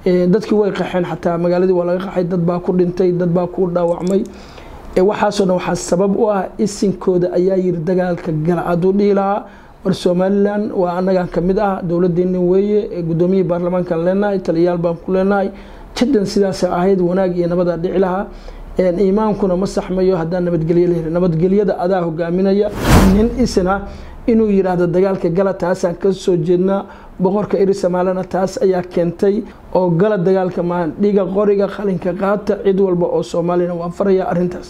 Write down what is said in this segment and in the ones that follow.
dadkii way qaxeen xataa magaaladii waa laga qaxay dad baa ku dhintay dad baa ku dhaawacmay waxaasoo dhan waxaa sabab u ah isinkooda ayaa yiri dagaalka gala hadduu dhihi lahaa war somalilan waa annagan ka mid ah dowladdeena weeye guddoomiyihii baarlamaankaan leenahay taliyayaal baan ku leenahay jiddan sidaasa ahayd wanaag iyo nabadaa dhici lahaa iimaankuna ma saxmayo haddaan nabadgelyo la helin nabadgelyada adaa hogaaminaya nin isna inuu yidhaahdo dagaalka gala taasaan ka soo jeednaa boqorka iri somaalina taas ayaa keentay oo gala dagaalka maa dhiga qoriga qalinka qaata cid walba oo soomaalina waan faraya arintaas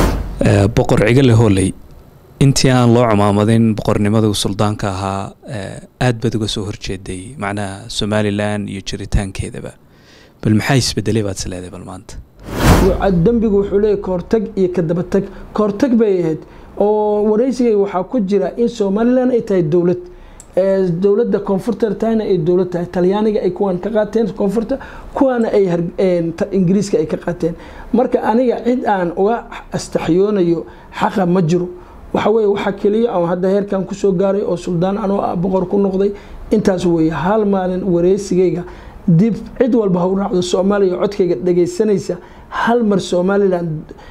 boqor cigale hooley intii aan loo cumaamadin boqornimada suldaanka ahaa aada baad uga soo horjeeday macnaha somalilan iyo jiritaankeedaba bal maxaa isbedelay baad isleedahay bal maanta dembigu wuxuu leeyahy kahortag iyo kadabatag kahortag bay ahayd oo wareysigayga waxaa ku jira in somalilan ay tahay dowlad dowladda koonfurta tahayna ay dowlad tahay talyaaniga ay kuwaan ka qaateen koonfurta kuwaana ay ingiriiska ay ka qaateen marka aniga cid aan uga astaxyoonayo xaqa ma jiro waxa weye waxaa keliya aan hadda heerkan kusoo gaaray oo suldaan anoo ah boqor ku noqday intaas weeye hal maalin wareysigayga dib cid walba ha u raacdo soomaaliya codkayga dhagaysanaysa hal mar somalilan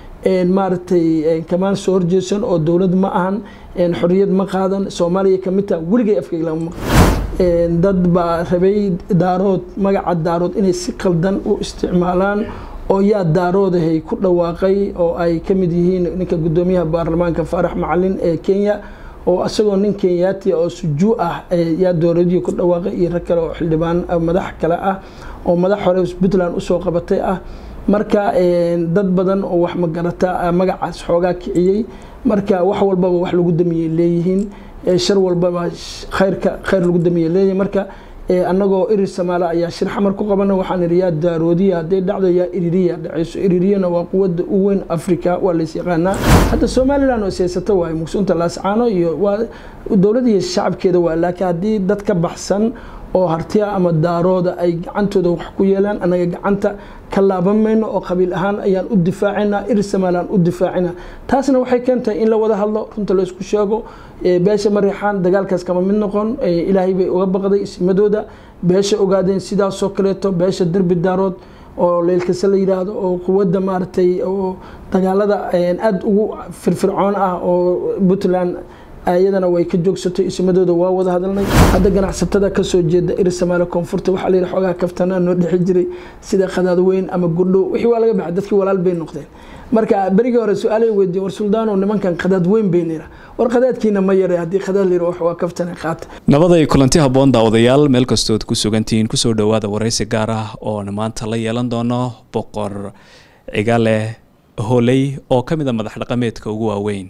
maaragtay kamaan soo horjeesan oo dowlad ma ahan xoriyad ma qaadan soomaaliya kamid taha weligay afkayga lama maqan dad baa rabay daarood magaca daarood inay si qaldan u isticmaalaan oo yaa daaroodahay ku dhawaaqay oo ay ka mid yihiin ninka guddoomiyaha baarlamaanka faarax macalin ee kenya oo isagoo nin kenyaati oo sujuu ah yaa dowladihii ku dhawaaqay iyo rag kale oo xildhibaan madax kale ah oo madax hore puntland usoo qabatay ah marka dad badan oo wax magarata magacaas xoogaa kiciyey marka wax walbaba wax lagu damiyey leeyihiin shar walbaba khayrka khayr lagu damiyey leeyihiin marka annagoo irir samaale ayaa shir xamar ku qabana waxaan idhi yaa daaroodiya hadday dhacdo yaa iririya dhacayso iririyana waa quwadda u weyn africa waa lays yaqaanaa hadda somalilan oo siyaasato waaye mugsuunta laascaano iyo waa dowlad iyo shacabkeeda waa laakiin haddii dad ka baxsan oo hartiya ama daarooda ay gacantooda wax ku yeelaan annaga gacanta ka laaban mayno oo qabiil ahaan ayaan u difaacina irir somalilan u difaacina taasna waxay keentahay in la wada hadlo runta laysku sheego beesha mariixaan dagaalkaas kama mid noqon ilaahay bay uga baqday isimadooda beesha ogaadeen sidaasoo kaleeto beesha derbi daarood oo leylkase la yidhaahdo oo quwadda maaragtay oo dagaalada aada ugu firfircoon ah oo puntland iyadana way ka joogsatay ismadooda waa wada hadalnay hadda ganacsatada kasoo jeeda iri samaale koonfurta waxaa la yidhi xoogaa kaftanaa noo dhexi jiray sida khadaad weyn ama gudhow wixii waa laga baxay dadkii walaal bay noqdeen marka berigii hore su-aalay weydiin war suldaano nimankan khadaad weyn bay nira war khadaadkiina ma yara haddii khadaad layira wax waa kaftana qaata nabaday kulanti habboon daawadayaal meel kastood ku sugantihiin kusoo dhowaada waraysi gaar ah oona maanta la yeelan doono boqor cigale hooley oo ka mid a madax dhaqameedka ugu waaweyn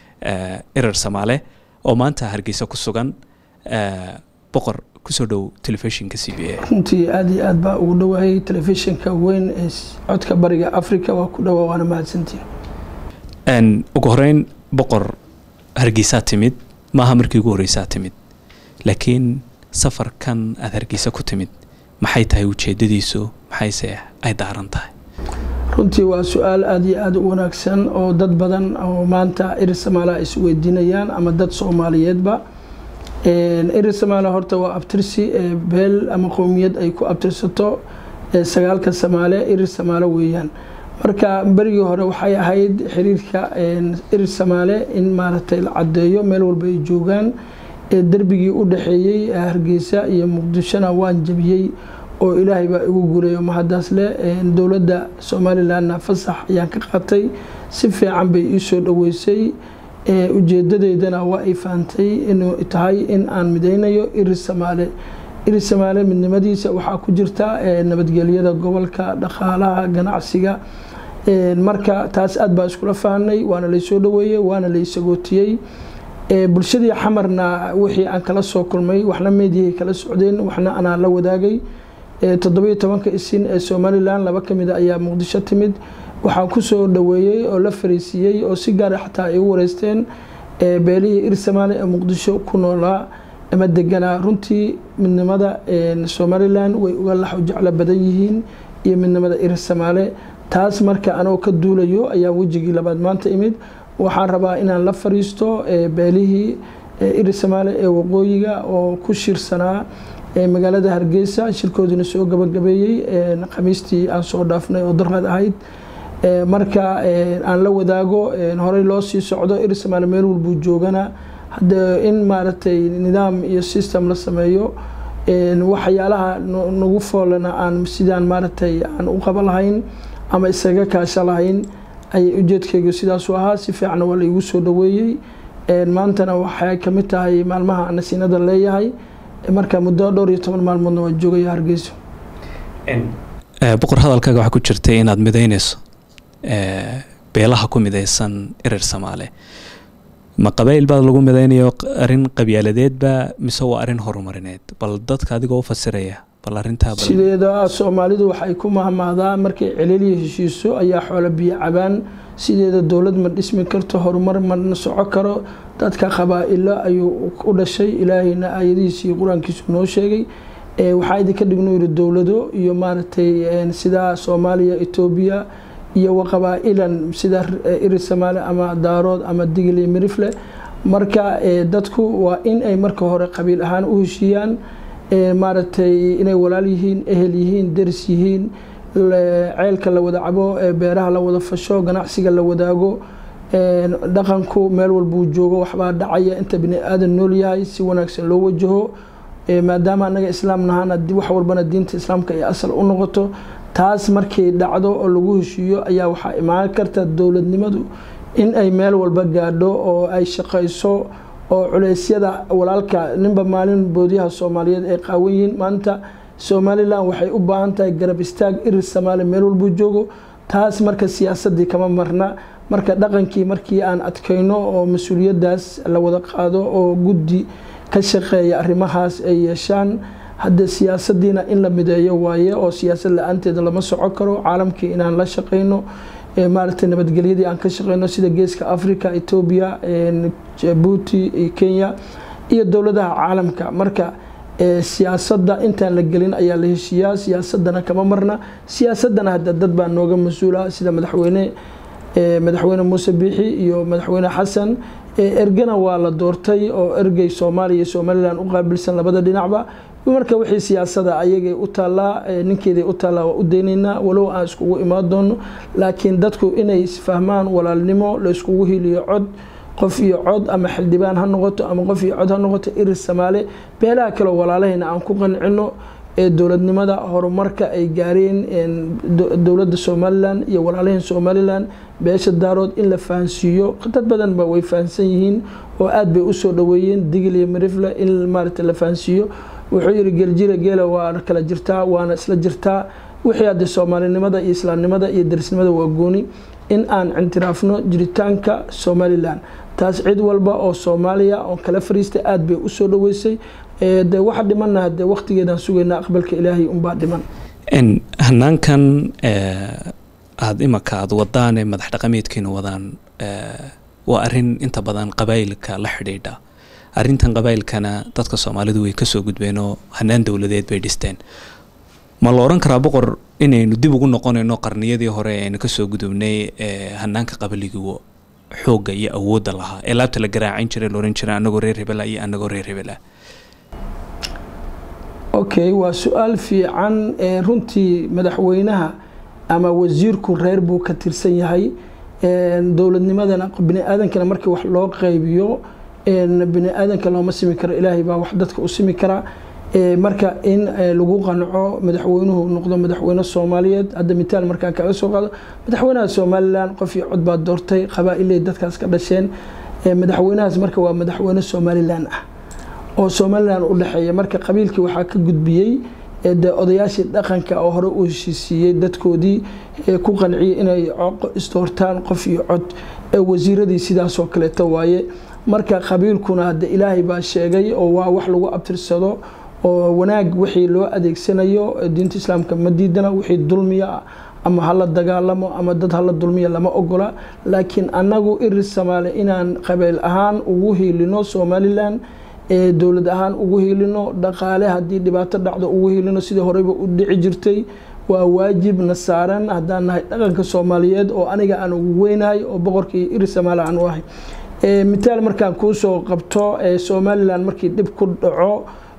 erer samaale oo maanta hargeysa ku sugan boqor kusoo dhow telefishinka c b a runtii aada iyo aad baa ugu dhawaayay telefishinka weyn ee codka bariga africa waa ku dhawaa waana mahadsantiin ugu horeyn boqor hargeysaa timid maaha markii ugu horeysaa timid laakiin safarkan aada hargeysa ku timid maxay tahay ujeedadiisu maxayse ay daaran tahay runtii waa su-aal aada iyo aada u wanaagsan oo dad badan oo maanta iri samaalaha isweydiinayaan ama dad soomaaliyeedba iri samaala horta waa abtirsi beel ama qowmiyad ay ku abtirsato sagaalka samaale iri samaale weeyaan marka berigii hore waxay ahayd xiriirka iri samaale in maaragtay la cadeeyo meel walba ay joogaan derbigii u dhexeeyey hargeysa iyo muqdishona waan jabiyey oo ilaahay baa igu guuleeyo mahadaas leh dowladda somalilanna fasax ayaan ka qaatay si fiican bay ii soo dhoweysay ujeedadeydana waa ay fahamtay inuu tahay in aan midaynayo iri samaale iri samaale midnimadiisa waxaa ku jirta nabadgelyada gobolka dhaqaalaha ganacsiga marka taas aad baa iskula fahanay waana laysoo dhoweeyey waana laysagootiyey bulshadii xamarna wixii aan kala soo kulmay waxna meediyahay kala socdeen waxna anaa la wadaagay toddobiyo tobanka isin ee somalilan laba ka mida ayaa muqdisho timid waxaa kusoo dhoweeyey oo la fariisiiyey oo si gaara xataa ay u wareysteen beelihii ir samaale ee muqdisho ku noolaa ama deganaa runtii midnimada somalilan way uga laxo jeclo badan yihiin iyo midnimada ir samaale taas marka anoo ka duulayo ayaa wejigii labaad maanta imid waxaan rabaa inaan la fariisto beelihii iri samaale ee waqooyiga oo ku shirsanaa magaalada hargeysa shirkoodiina soo gabagabeeyey khamiistii aan soo dhaafnay oo darqad ahayd marka aan la wadaago horey loo sii socdo irisamaale meel walbuu joogana hadda in maaragtay nidaam iyo system la sameeyo waxyaalaha nagu foolana aan sidaan maaragtay aan u qaba lahayn ama isaga kaasha lahayn ayay ujeedkaygu sidaasu ahaa si fiicanna waa laigu soo dhaweeyey maantana waxay kamid tahay maalmaha nasiinada leeyahay marka muddo dhowr iyo toban maalmoodna waa joogaya hargeyso boqor hadalkaaga waxaa ku jirtay inaad midaynayso beelaha ku midaysan erer samaale ma qabayl baad lagu midaynayo arrin qabyaaladeedba mise waa arrin horumarineed bal dadka adigoo u fasiraya bal arintaa sideeda soomaalidu waxay ku mahmahdaa markay celeliya heshiiso ayaa xoolo biyo cabaan sideeda dowlad ma dhismi karto horumar ma soco karo dadka qabaa-ilo ayuu u dhashay ilaahayna aayadihiisa iyo qur-aankiisu noo sheegay waxaa idinka dhignu yiri dowlado iyo maaragtay sida soomaaliya etoobiya iyo waqabaa-ilan sida iri samaale ama daarood ama digli mirifle marka dadku waa in ay marka hore qabiil ahaan u heshiiyaan maaragtay inay walaal yihiin ehel yihiin deris yihiin ceelka la wada cabo beeraha la wada fasho ganacsiga la wadaago dhaqanku meel walbuu joogo waxbaa dhacaya inta bini aadan nool yahay si wanaagsan loo wajaho maadaama anaga islaam nahana wax walbana diinta islaamka ay asal u noqoto taas markay dhacdo oo lagu heshiiyo ayaa waxaa imaan karta dowladnimadu in ay meel walba gaadho oo ay shaqayso oo culeysyada walaalka ninba maalin boodyaha soomaaliyeed ay qaawan yihiin maanta somalilan waxay u baahan tahay garab istaag irir samaali meel walbuu joogo taas marka siyaasadii kama marna marka dhaqankii markii aan adkayno oo mas-uuliyadaas la wada qaado oo guddi ka shaqeeya arrimahaas ay yeeshaan hadda siyaasadiina in la mideeyo waaye oo siyaasad la-aanteeda lama soco karo caalamkii inaan la shaqeyno maaragtay nabadgelyadii aan ka shaqeyno sida geeska africa etoobiya jabuuti iyo kenya iyo dowladaha caalamka marka siyaasadda intaan la gelin ayaa la heshiiyaa siyaasadana kama marna siyaasadana hadda dad baa nooga mas-uula sida madaxweyne madaxweyne muuse biixi iyo madaxweyne xasan ergana waa la doortay oo ergey soomaaliya iyo somalilan u qaabilsan labada dhinacba marka wixii siyaasada ayagay u taallaa ninkeeday u taallaa waa u daynaynaa walow aan iskugu imaan doono laakiin dadku inay isfahmaan walaalnimo la iskugu hiliyo cod qof iyo cod ama xildhibaan ha noqoto ama qof iyo cod ha noqoto irir samaale beelaha kaleo walaalahayna aan ku qancino ee dowladnimada horumarka ay gaareen dowladda somalilan iyo walaalaheen somalilan beesha daarood in la fahansiiyo dad badanba way fahansan yihiin oo aad bay usoo dhaweeyeen digil iyo mirifle in maaragta la fahansiiyo wuxuu yiri geeljira geela waa kala jirtaa waana isla jirtaa wixii hadde soomaalinimada iyo islaamnimada iyo darisnimada waa gooni in aan cintiraafno jiritaanka somalilan taas cid walba oo soomaaliya oo kala fariistay aad bay usoo dhaweysay de waxa dhimanna hade waqtigeedaan sugaynaa aqbalka ilaahay unbaa dhiman hanaankan aada imaka aada wadaane madax dhaqameedkiina wadaan waa arin inta badan qabaayilka la xidhiidha arintan qabaayilkana dadka soomaalidu way kasoo gudbeenoo hanaan dowladeed bay dhisteen ma la oran karaa boqor inaynu dib ugu noqonayno qarniyadii hore aynu kasoo gudubnay hanaanka qabaligii xoogga iyo awoodda lahaa ee laabta la garaacin jiray laohan jiray anagoo reer hebela iyo anagoo reer hebela okay waa su-aal fiican runtii madaxweynaha ama wasiirku reer buu ka tirsan yahay dowladnimadana bini aadankana markii wax loo qaybiyo bini aadanka looma simi karo ilaahay baa wax dadka u simi karaa marka in lagu qanco madaxweynuhu noqdo madaxweyne soomaaliyeed hadda mitaal markaan kaga soo qaado madaxweynaha somalilan qof iyo cod baa doortay qabaa-iley dadkaas ka dhasheen madaxweynahaas marka waa madaxweyne somalilan ah oo somalilan u dhexeeya marka qabiilkii waxaa ka gudbiyey de odayaashii dhaqanka oo hore u heshiisiiyey dadkoodii ku qanciyay inay isdoortaan qof iyo cod wasiiradii sidaasoo kaleeto waaye marka qabiilkuna hadde ilaahay baa sheegay oo waa wax lagu abtirsado oo wanaag wixii loo adeegsanayo diinta islaamka ma diidana wixii dulmiya ama hala dagaalamo ama dad hala dulmiya lama ogola laakiin annagu irir samaale inaan qabiil ahaan ugu hiilino somalilan dowlad ahaan ugu hiilino dhaqaale haddii dhibaato dhacdo ugu hiilino sidii horeyba u dhici jirtay waa waajibna saaran haddaan nahay dhaqanka soomaaliyeed oo aniga aan ugu weynahay oo boqorkii irir samaale aan u ahay mitaal markaan kuusoo qabto somalilan markii dhib ku dhaco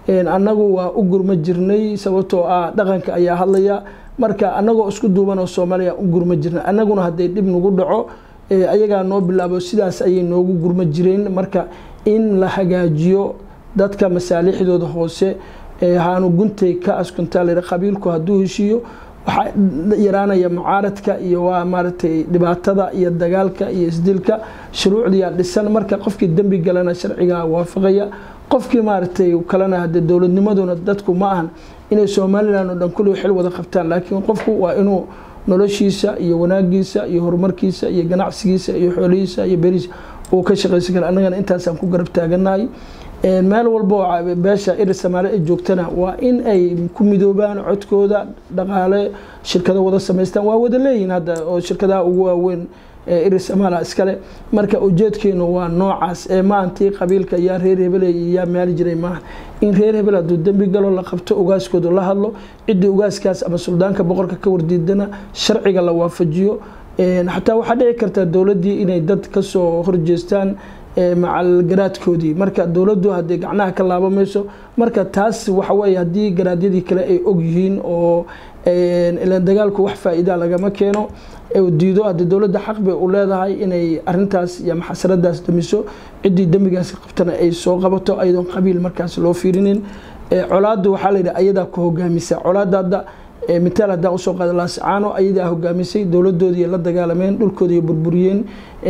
annagu waa u gurma jirnay sababtoo ah dhaqanka ayaa hadlaya marka annagoo isku duuban oo soomaaliya u gurma jirnay annaguna hadday dhib nagu dhaco ayagaa noo bilaabo sidaas ayay noogu gurma jireen marka in la hagaajiyo dadka masaalixdooda hoose haanu guntay ka askuntaa qabiilku hadduu heshiiyo waxaa yaraanaya mucaaradka iyo waa maaragtay dhibaatada iyo dagaalka iyo isdilka shuruucdiyaa dhisan marka qofkii dembi galana sharcigaa waafaqaya qofkii maaragtay kalena hade dowladnimaduna dadku ma ahan inay somalilan oo dhan kulli xil wada qabtaan laakiin qofku waa inuu noloshiisa iyo wanaagiisa iyo horumarkiisa iyo ganacsigiisa iyo xoolihiisa iyo berihiisa uu ka shaqaysan kara annagana intaasaan ku garab taaganahay meel walba oo beesha iri soomaali ay joogtana waa in ay ku midoobaan codkooda dhaqaale shirkado wada samaystaan waa wada leeyihin hadda oo shirkadaha ugu waaweyn iri soomaaliya iskale marka ujeedkeenu waa noocaas ee maantii qabiilka yaa reer hebel yaa maali jiray maaha in reer hebel hadduu dembi galo la qabto ugaaskooda la hadlo ciddii ugaaskaas ama suldaanka boqorka ka wardiidana sharciga la waafajiyo xataa waxaa dhici karta dowladdii inay dad kasoo horjeestaan macalgaraadkoodii marka dowladdu hadday gacnaha ka laaba mayso marka taas waxaweye haddii garaadyadii kale ay ogyihiin oo ilan dagaalku wax faa-iida lagama keeno diido hadde dowladda xaq bay u leedahay inay arintaas iyo maxasaradaas damiso ciddii dembigaas qabtana ay soo qabato ayadoon qabiil markaas loo fiirinin colaaddu waxaa layidhi ayadaa ku hogaamisa colaadda hadda mitaal haddaan usoo qaada laascaano ayadaa hogaamisay dowladoodii la dagaalameen dhulkoodii burburiyeen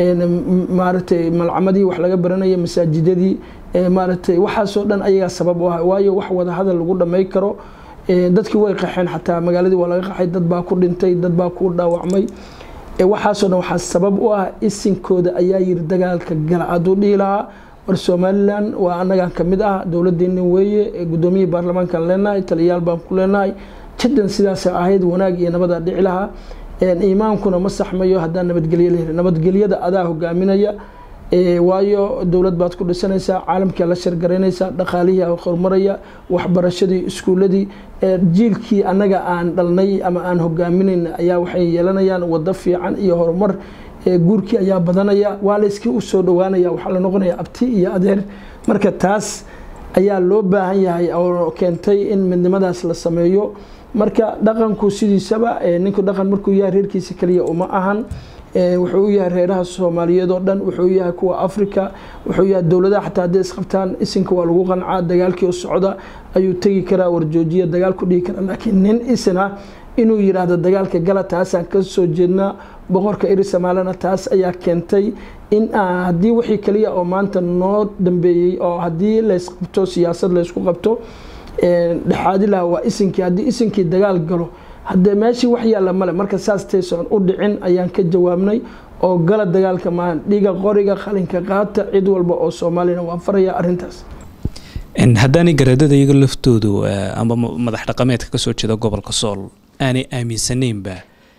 maaragtay malcamadii wax laga baranaya masaajidadii maaragtay waxaasoo dhan ayagaa sabab u ah waayo wax wada hadal lagu dhamay karo dadkii way qaxeen xataa magaaladii waa laga qaxay dad baa ku dhintay dad baa ku dhaawacmay waxaasoo dhan waxaa sabab u ah isinkooda ayaa yiri dagaalka gala hadduu dhihi lahaa war somalilan waa annagaan kamid ah dowladeenni weeye gudoomiyihii baarlamaankaan leenahay taliyayaal baan ku leenahay jiddan sidaasa ahayd wanaag iyo nabadaa dhici lahaa iimaankuna ma saxmayo haddaan nabadgelyo laheli nabadgelyada adaa hogaaminaya waayo dowlad baad ku dhisanaysaa caalamkia la shargaraynaysaa dhaqaalihii horumaraya waxbarashadii iskuuladii jiilkii annaga aan dhalnay ama aan hogaaminayn ayaa waxay yeelanayaan wado fiican iyo horumar guurkii ayaa badanaya waa layskii u soo dhowaanaya waxaa la noqonaya abti iyo adeer marka taas ayaa loo baahan yahay oo keentay in midnimadaas la sameeyo marka dhaqanku sidiisaba ninku dhaqan markuu yahay reerkiisa kaliya uma ahan wuxuu u yahay reeraha soomaaliyeed oo dhan wuxuu yahay kuwa africa wuxuu yahay dowladaha xataa hadday isqabtaan isinka waa lagu qancaa dagaalkii oo socda ayuu tegi karaa warjoojiya dagaal ku dhihi karaa laakiin nin isna inuu yiraahdo dagaalka gala taasaan ka soo jeednaa boqorka iri somaalina taas ayaa keentay in haddii wixii kaliya oo maanta noo dambeeyey oo haddii laysqabto siyaasad laysku qabto dhexaadi laha waa isinkii haddii isinkii dagaal galo haddee meeshii wax yaalla male marka saas taysoon u dhicin ayaan ka jawaabnay oo gala dagaalka maahan dhiga qoriga qalinka qaata cid walba oo soomaaliyana waan faraya arrintaas haddaanay garaadada iyaga laftoodu amba madax dhaqameedka kasoo jeeda gobolka sool aanay aaminsanaynba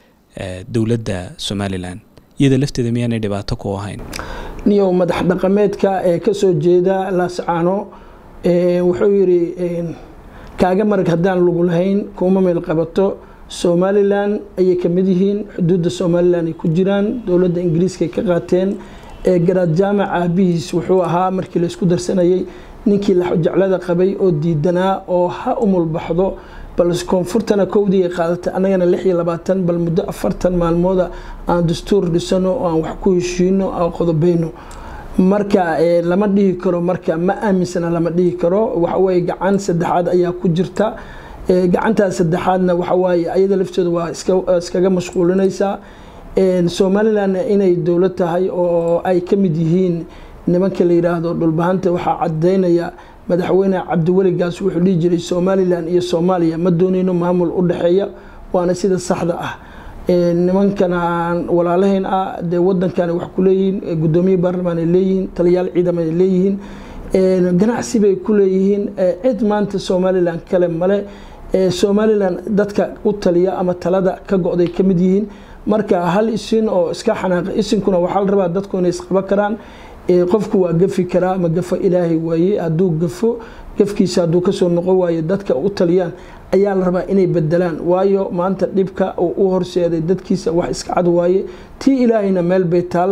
dowladda somalilan iyada lafteeda miyaanay dhibaato ku ahayn niyow madax dhaqameedka ee kasoo jeeda laascaano wuxuu yidhi kaaga marag haddaan lagu lahayn kuma meel qabato somalilan ayay kamid yihiin xuduudda somalilan ay ku jiraan dowladda ingiriiska ay ka qaateen garaad jaamac aabihiis wuxuu ahaa markii laysku darsanayay ninkii laxojeclada qabay oo diidanaa oo ha umulbaxdo bal koonfurtana kowdii ay qaadatay annagana lix iyo labaatan bal muddo afartan maalmooda aan dastuur dhisano oo aan wax ku heshiino aan qodobeyno marka lama dhihi karo marka ma aaminsana lama dhihi karo waxaweye gacan saddexaad ayaa ku jirta gacantaas saddexaadna waxawaaye ayada lafteeda waa iskaga mashquulinaysaa somalilan inay dowlad tahay oo ay ka mid yihiin nimanka la yiraahdo dhulbahanta waxaa cadeynaya madaxweyne cabdiweligaas wuxuu dhihi jiray somalilan iyo soomaaliya ma dooneyno maamul u dhexeeya waana sida saxda ah nimankan walaalahayn ah dee wadankan wax ku leeyihiin gudoomiye baarlamaan ay leeyihiin taliyaal ciidam ay leeyihiin ganacsi bay ku leeyihiin cid maanta somalilan kale male somalilan dadka u taliya ama talada ka go-day ka mid yihiin marka hal isin oo iska xanaaqa isinkuna waxaa la rabaa dadku inay isqaba karaan qofku waa gafi karaa ma gafo ilaahay waaye hadduu gafo gafkiisa hadduu kasoo noqon waayo dadka u taliyaan ayaa la rabaa inay bedelaan waayo maanta dhibka uu u horseeday dadkiisa wax iska cad waaye tii ilaahayna meel bay taal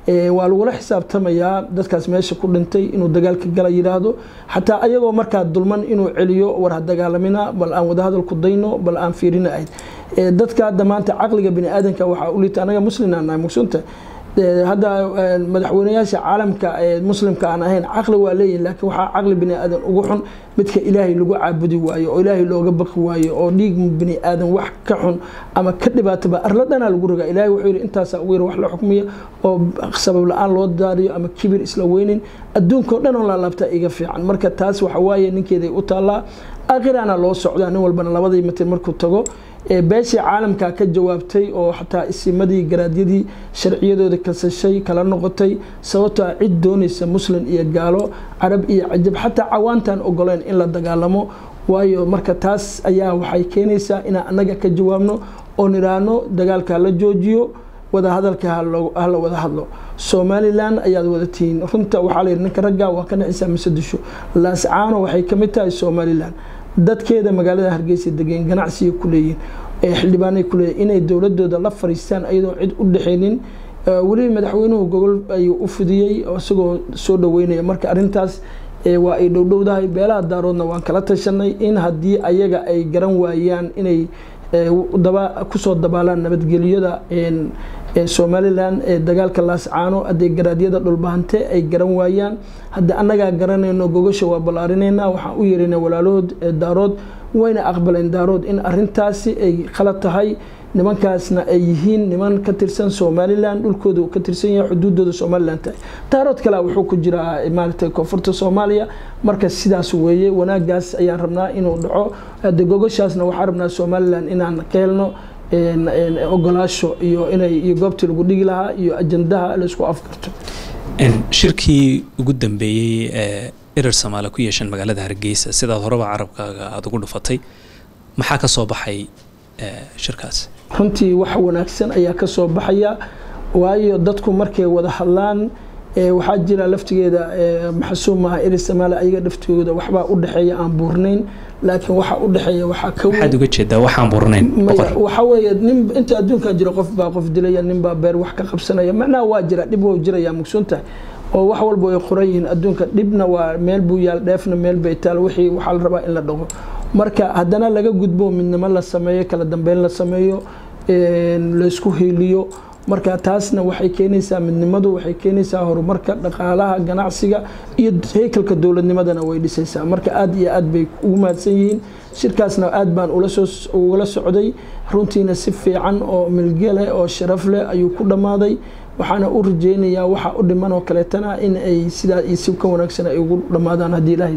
waa lagula xisaabtamayaa dadkaas meesha ku dhintay inuu dagaalka gala yidhaahdo xataa ayagoo markaa dulman inuu celiyo war ha dagaalamina bal aan wadahadal ku dayno bal aan fiirina ahayd dadka hadda maanta caqliga bini aadanka waxaa u liita anaga muslina nahay mugsunta hadda madaxweynayaasha caalamka ee muslimka aan ahayn caqli waa leeyihin laakiin waxaa caqli bini aadan ugu xun midka ilaahay lagu caabudi waayo oo ilaahay looga baqi waayo oo dhiig bini aadan wax ka xun ama ka dhibaataba arla dhanaa lagu rogaa ilahay wuxuu yidhi intaasaa ugu yar wax la xukmiya oo sabab la-aan loo daariyo ama kibir isla weynin adduunka o dhan oo laalaabtaa iga fiican marka taas waxa waaye ninkeeday u taallaa akhirana loo socdaa nin walbana labadii mitir markuu tago beeshii caalamka ka jawaabtay oo xataa isimadii garaadyadii sharciyadooda kasashay kala noqotay sababtoo a cid doonaysa muslim iyo gaalo carab iyo cajab xataa cawaantaan ogoleen in la dagaalamo waayo marka taas ayaa waxay keenaysaa inaan annaga ka jawaabno oo nidhaahno dagaalka hala joojiyo wadahadalka hala wada hadlo somalilan ayaad wadatiin runta waxaa la yidhi ninka ragga waa ka nacisaa masadisho laascaano waxay kamid tahay somalilan dadkeeda magaalada hargeysa degeen ganacsiga ku leeyihin xildhibaanay ku leeyihin inay dowladooda la fariistaan ayadoo cid u dhexeynin weliba madaxweynuhu gogol ayuu u fidiyey isagoo soo dhaweynaya marka arintaas waa ay dhowdhowdahay beelaha daaroodna waan kala tashanay in haddii ayaga ay garan waayaan inay kusoo dabaalaan nabadgelyada somalilan ee dagaalka laascaano haddii garaadyada dhulbahante ay garan waayaan hadda annagaa garanayno gogasha waa ballaarinayna waxaan u yeerina walaalahood daarood wayna aqbaleen daarood in arintaasi ay khalad tahay nimankaasna ay yihiin niman ka tirsan somalilan dhulkooda uu ka tirsan yahay xuduudooda somalilan tahay daarood kale wuxuu ku jiraa maaragtay koonfurta soomaaliya marka sidaas weeye wanaagaas ayaan rabnaa inuu dhaco hadde gogashaasna waxaan rabnaa somalilan inaan ka helno ogolaasho iyo inay iyo goobtii lagu dhigi lahaa iyo ajandaha la isku afgarto shirkii ugu dambeeyey ee erer soomaali ku yeesheen magaalada hargeysa sidaad horeba carabkaaga aada ugu dhufatay maxaa ka soo baxay shirkaas runtii wax wanaagsan ayaa ka soo baxaya waayo dadku markay wada hadlaan waxaa jira laftigeeda maxsuumaha erer soomaali ayaga laftigooda waxbaa u dhexeeya aan buurnayn laakiin waxa u dhexeeya waxaa ka maxaad uga jeedaa waxaan burnayn waxa weeye nin inta adduunka jira qof baa qof dilaya nin baa beer wax ka qabsanaya macnaha waa jira dhib waa jiraya mugsuntahay oo wax walba ay qoran yihiin adduunka dhibna waa meel buu yaal dheefna meel bay taal wixii waxaa la rabaa in la dhaqo marka haddana laga gudbo midnimo la sameeyo kala dambeyn la sameeyo laysku hiiliyo marka taasna waxay keenaysaa midnimadu waxay keenaysaa horumarka dhaqaalaha ganacsiga iyo heykalka dowladnimadana way dhisaysaa marka aada iyo aad bay ugu mahadsan yihiin shirkaasna aad baan ugala socday runtiina si fiican oo milgeleh oo sharaf leh ayuu ku dhammaaday waxaana u rajeynayaa waxa u dhiman oo kaleetana in ay sidaa iyo si ka wanaagsan ay ugu dhammaadaan haddii ilaahay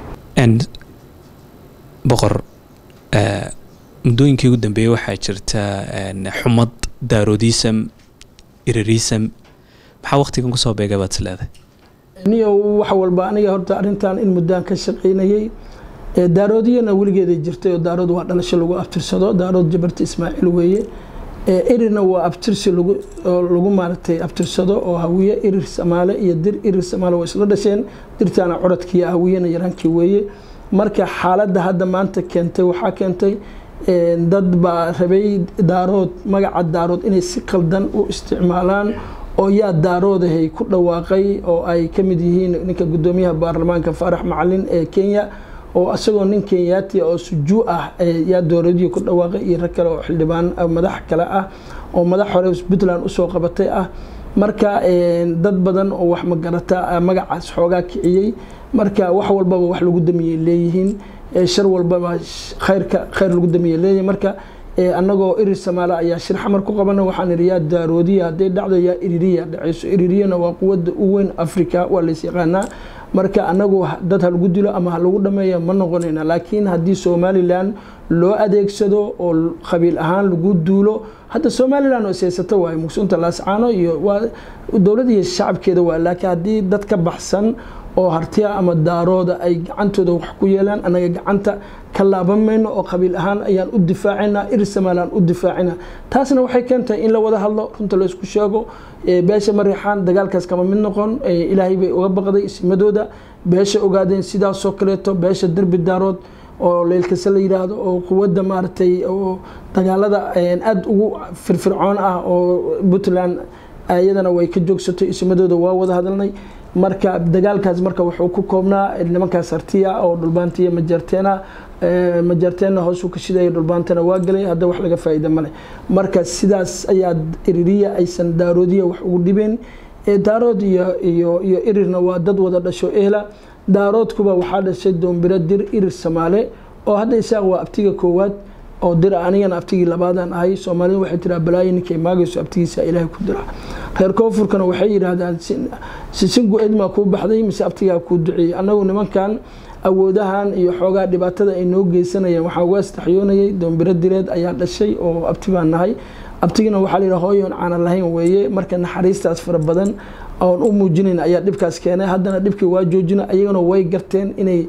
boqor muddooyinkii ugu dambeeyey waxaa jirta xumad daaroodism irirism maxaa waqtigan kusoo beegay baad is leedahay niyo wax walba aniga horta arrintan in muddaan ka shaqaynayay daaroodiyana weligeeday jirtay oo daarood waa dhalasho lagu abtirsado daarood jabarta ismaaciil weeye irirna waa abtirsi lagu maaragtay abtirsado oo hawiye irir samaale iyo dir irir samaale waa isla dhasheen dirtaana coradkiiyo hawiyena yaraankii weeye marka xaaladda hadda maanta keentay waxaa keentay dad baa rabay daarood magaca daarood inay si qaldan u isticmaalaan oo yaa daaroodahay ku dhawaaqay oo ay ka mid yihiin ninka guddoomiyaha baarlamaanka faarax macalin ee kenya oo isagoo nin kenyaati oo sujuu ah yaa dowladihii ku dhawaaqay iyo rag kale oo xildhibaan madax kale ah oo madax hore puntland usoo qabatay ah marka dad badan oo wax magarata magacaas xoogaa kiciyey marka wax walbaba wax lagu damiyey leeyihiin shar walbaba khayrka khayr lagu damiyey leeyihiin marka annagoo irir samaale ayaa shir xamar ku qabana waxaan idhi yaa daaroodiya hadday dhacdo yaa iririya dhacayso iririyana waa quwadda u weyn africa waa lays yaqaanaa marka anagu dad ha lagu dilo ama ha lagu dhameeya ma noqonayna laakiin haddii somalilan loo adeegsado oo qabiil ahaan lagu duulo hadda somalilan oo siyaasato waaye mugsunta laascaano iyo waa dowlad iyo shacabkeeda waa laakiin haddii dad ka baxsan oo hartiya ama daarooda ay gacantooda wax ku yeelaan annaga gacanta ka laaban mayno oo qabiil ahaan ayaan u difaacina ir somalilan u difaacina taasna waxay keentahay in la wada hadlo runta laysku sheego beesha mariixaan dagaalkaas kama mid noqon ilaahay bay uga baqday isimadooda beesha ogaadeen sidaasoo kaleeto beesha derbi daarood oo leylkase la yidhaahdo oo quwadda maaragtay oo dagaalada aada ugu firfircoon ah oo puntland iyadana way ka joogsatay ismadooda waa wada hadalnay marka dagaalkaas marka wuxuu ku koobnaa nimankaas hartiya oo dhulbaantiya majarteena majarteenna hoosuu ka shidaya dhulbaantana waa galay hadda wax laga faa'iida male marka sidaas ayaa iririya aysan daaroodiya wax ugu dhibeen daarood iyo iyo iyo irirna waa dad wada dhasho ehla daaroodkuba waxaa dhashay doombiro dir irir samaale oo hadda isaaq waa abtiga koowaad oo dira anigana abtigii labaadaan ahay soomaalida waxay tiraa balaayo ninkay maagayso abtigiisa ilaahay ku dira reer koonfurkana waxay yidhaahdaan sisingu edmaa kuu baxday mise abtigaa kuu duceeyey annagu nimankan awoodahan iyo xoogaa dhibaatada ay noo geysanayeen waxaa uga astaxyoonayay doombiro direed ayaa dhashay oo abti baan nahay abtigina waxaa layidhaha hooyoon caana lahayn weeye marka naxariistaas fara badan oon u muujinayn ayaa dhibkaas keenay haddana dhibkii waa joojina ayagana way garteen inay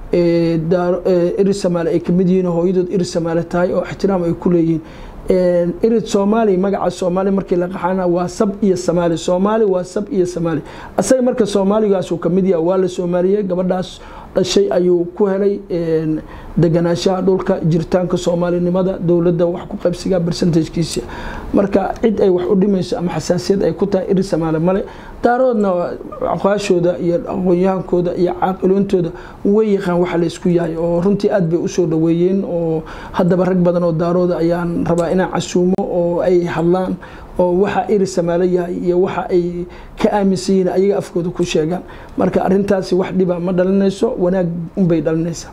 iri samaale ay kamid yihiin hooyadood iri samaale tahay oo ixtiraam ay ku leeyihiin irid soomaali magaca soomaali markii la qaxana waa sab iyo samaali soomaali waa sab iyo samaali asaga marka soomaaligaasuu kamid yaha waa la soomaaliyey gabadhaas dhashay ayuu ku helay deganaanshaha dhulka jiritaanka soomaalinimada dowladda wax ku qaybsiga bersentajkiisa marka cid ay wax u dhimayso ama xasaasiyad ay ku tahay iri samaale male daaroodna aqaashooda iyo aqoon-yahankooda iyo caaqiloontooda way yaqaan waxa la isku yahay oo runtii aad bay usoo dhaweeyeen oo haddaba rag badan oo daarooda ayaan rabaa inaan casuumo oo ay hadlaan oo waxa iri samaalo yahay iyo waxa ay ka aaminsan yihiin ayaga afkooda ku sheegaan marka arintaasi wax dhiba ma dhalinayso wanaag unbay dhalinaysaa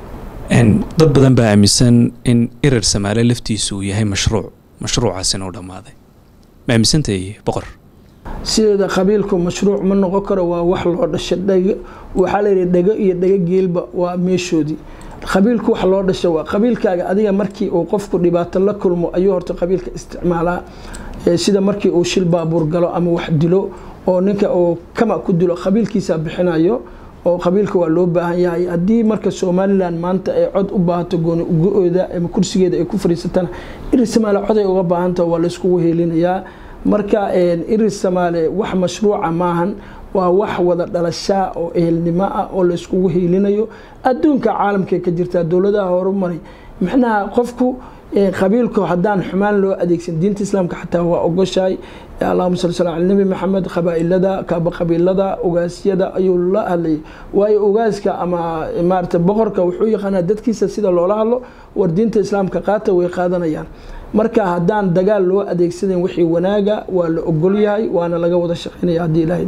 dad badan baa aaminsan in irir samaale laftiisu uu yahay mashruuc mashruucaasina u dhammaaday ma aaminsantahay boqor sideeda qabiilku mashruuc ma noqon karo waa wax loo dhasha dheg waxaa layidhi dhego iyo dhego geelba waa meeshoodii qabiilku wax loo dhasha waa qabiilkaaga adiga markii uu qofku dhibaato la kulmo ayuu horta qabiilka isticmaalaa sida markii uu shil baabuur galo ama wax dilo oo ninka uu kama ku dilo qabiilkiisa bixinayo oo qabiilka waa loo baahan yahay haddii marka somalilan maanta ay cod u baahato gooni ugo-ooda ama kursigeeda ay ku fadhiisatana irir samaale cod ay uga baahantaha waa layskugu heelinayaa marka irir samaale wax mashruuca maahan waa wax wada dhalashaa oo ehelnimo ah oo layskugu heelinayo adduunka caalamkay ka jirtaa dowladaha horumaray macnaha qofku qabiilku haddaan xumaan loo adeegsan diinta islaamka xataa waa ogoshahay allahuma sal sl ala nebi maxamed qabaa-ilada kaaba qabiilada ogaasyada ayuu la hadlayay waayo ogaaska ama maarata boqorka wuxuu yaqaanaa dadkiisa sida loola hadlo war diinta islaamka qaata way qaadanayaan marka haddaan dagaal loo adeegsanayn wixii wanaaga waa la ogol yahay waana laga wada shaqeynaya haddii ilahay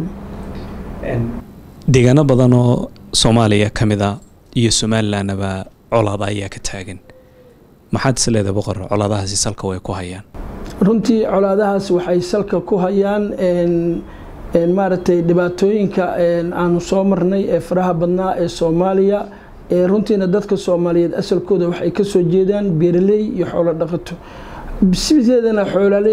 deegaano badan oo soomaaliya ka mid a iyo somalilandnaba colaada ayaa ka taagan maxaad is leedahay boqor colaadahaasi salka way ku hayaan runtii colaadahaas waxay salka ku hayaan maaragtay dhibaatooyinka aanu soo marnay ee faraha badnaa ee soomaaliya runtiina dadka soomaaliyeed asalkooda waxay kasoo jeedaan beeraley iyo xoolo dhaqato sideedana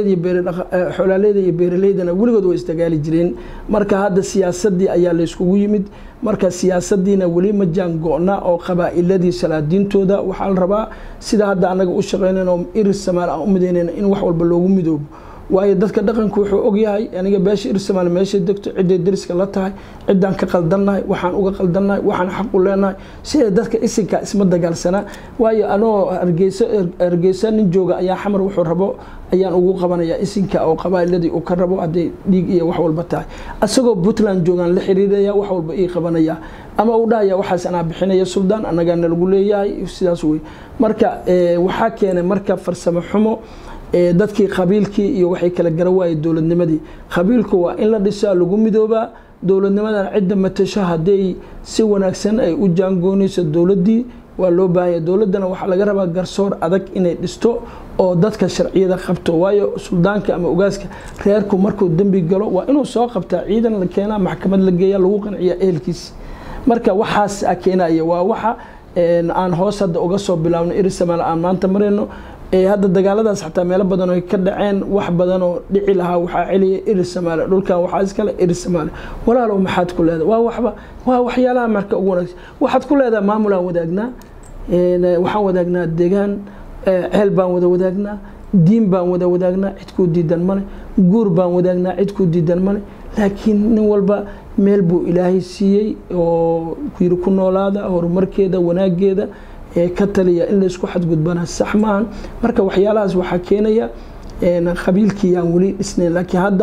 xoolaaleyda iyo beeraleydana weligood way isdagaali jireen marka hadda siyaasadii ayaa layskugu yimid marka siyaasadiina weli ma jaan go-na oo qabaa-iladii salaadiintooda waxaa la rabaa sida hadda anaga u shaqeynan oo irir samaal aan u midaynayna in wax walba loogu midoobo waayo dadka dhaqanku wuxuu ogyahay aniga beesha irir samaal meeshay degto ciday dariska la tahay ciddaan ka qaldannahay waxaan uga qaldannahay waxaan xaq u leenahay sida dadka isinka isma dagaalsanaa waayo anoo hargeyso hargeysa nin jooga ayaa xamar wuxuu rabo ayaan ugu qabanayaa isinka oo qabaa'iladii uu ka rabo hadday dhiig iyo wax walba tahay asagoo puntland joogaan la xiriiraya wax walba ii qabanaya ama uu dhahaya waxaas anaa bixinaya suldaan annagaana lagu leeyahay sidaas wey marka waxaa keenay marka farsamo xumo dadkii qabiilkii iyo waxay kala gara waayey dowladnimadii qabiilku waa in la dhisaa lagu midoobaa dowladnimadan cidda matasho hadday si wanaagsan ay u jaangoonayso dowladdii waa loo baahanya dowladdana waxaa laga rabaa garsoor adag inay dhisto oo dadka sharciyada qabto waayo suldaanka ama ogaaska reerku markuu dembi galo waa inuu soo qabtaa ciidan la keenaa maxkamad la geeya lagu qanciya ehelkiisi marka waxaas keenaya waa waxa aan hoos hadda uga soo bilaabno irisamal aan maanta marayno hadda dagaaladaas xataa meelo badan oo ka dhaceen wax badan oo dhici lahaa waxaa celiya irisamaale dhulkan waxaa iskale irisamaale walaalow maxaad ku leedahay waa waxba waa waxyaalaha marka ugu wanaagsan waxaad ku leedahay maamulaan wadaagnaa waxaan wadaagnaa deegaan ceel baan wada wadaagnaa diin baan wada wadaagnaa cid kuu diidan male guur baan wadaagnaa cid kuu diidan male laakiin nin walba meel buu ilaahay siiyey oo yiri ku noolaada horumarkeeda wanaageeda ka taliya in laysku xadgudbana sax maahan marka waxyaalahaas waxaa keenaya qabiilkii aan weli dhisnayn laakiin hadda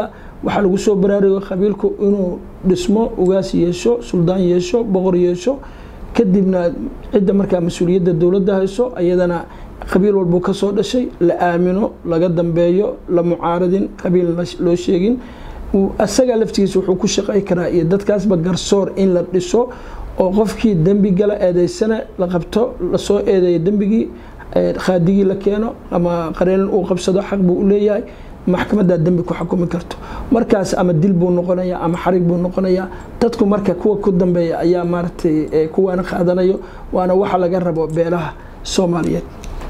waxaa lagu soo baraarugo qabiilku inuu dhismo ugaas yeesho suldaan yeesho boqor yeesho kadibna cidda markaa mas-uuliyadda dowladda hayso ayadana qabiil walbuu kasoo dhashay la aamino laga dambeeyo la mucaaradin qabiil loo sheegin asaga laftigiisa wuxuu ku shaqey karaa iyo dadkaasba garsoor in la dhiso oo qofkii dembi gala eedeysana la qabto lasoo eedeeyo dembigii khaadigii la keeno ama qareelin uu qabsado xaq buu u leeyahay maxkamaddaa dembi ku xukumi karto markaas ama dil buu noqonayaa ama xarig buu noqonayaa dadku marka kuwa ku dambeeya ayaa maaragtay kuwaana qaadanayo waana waxa laga rabo beelaha soomaaliyeed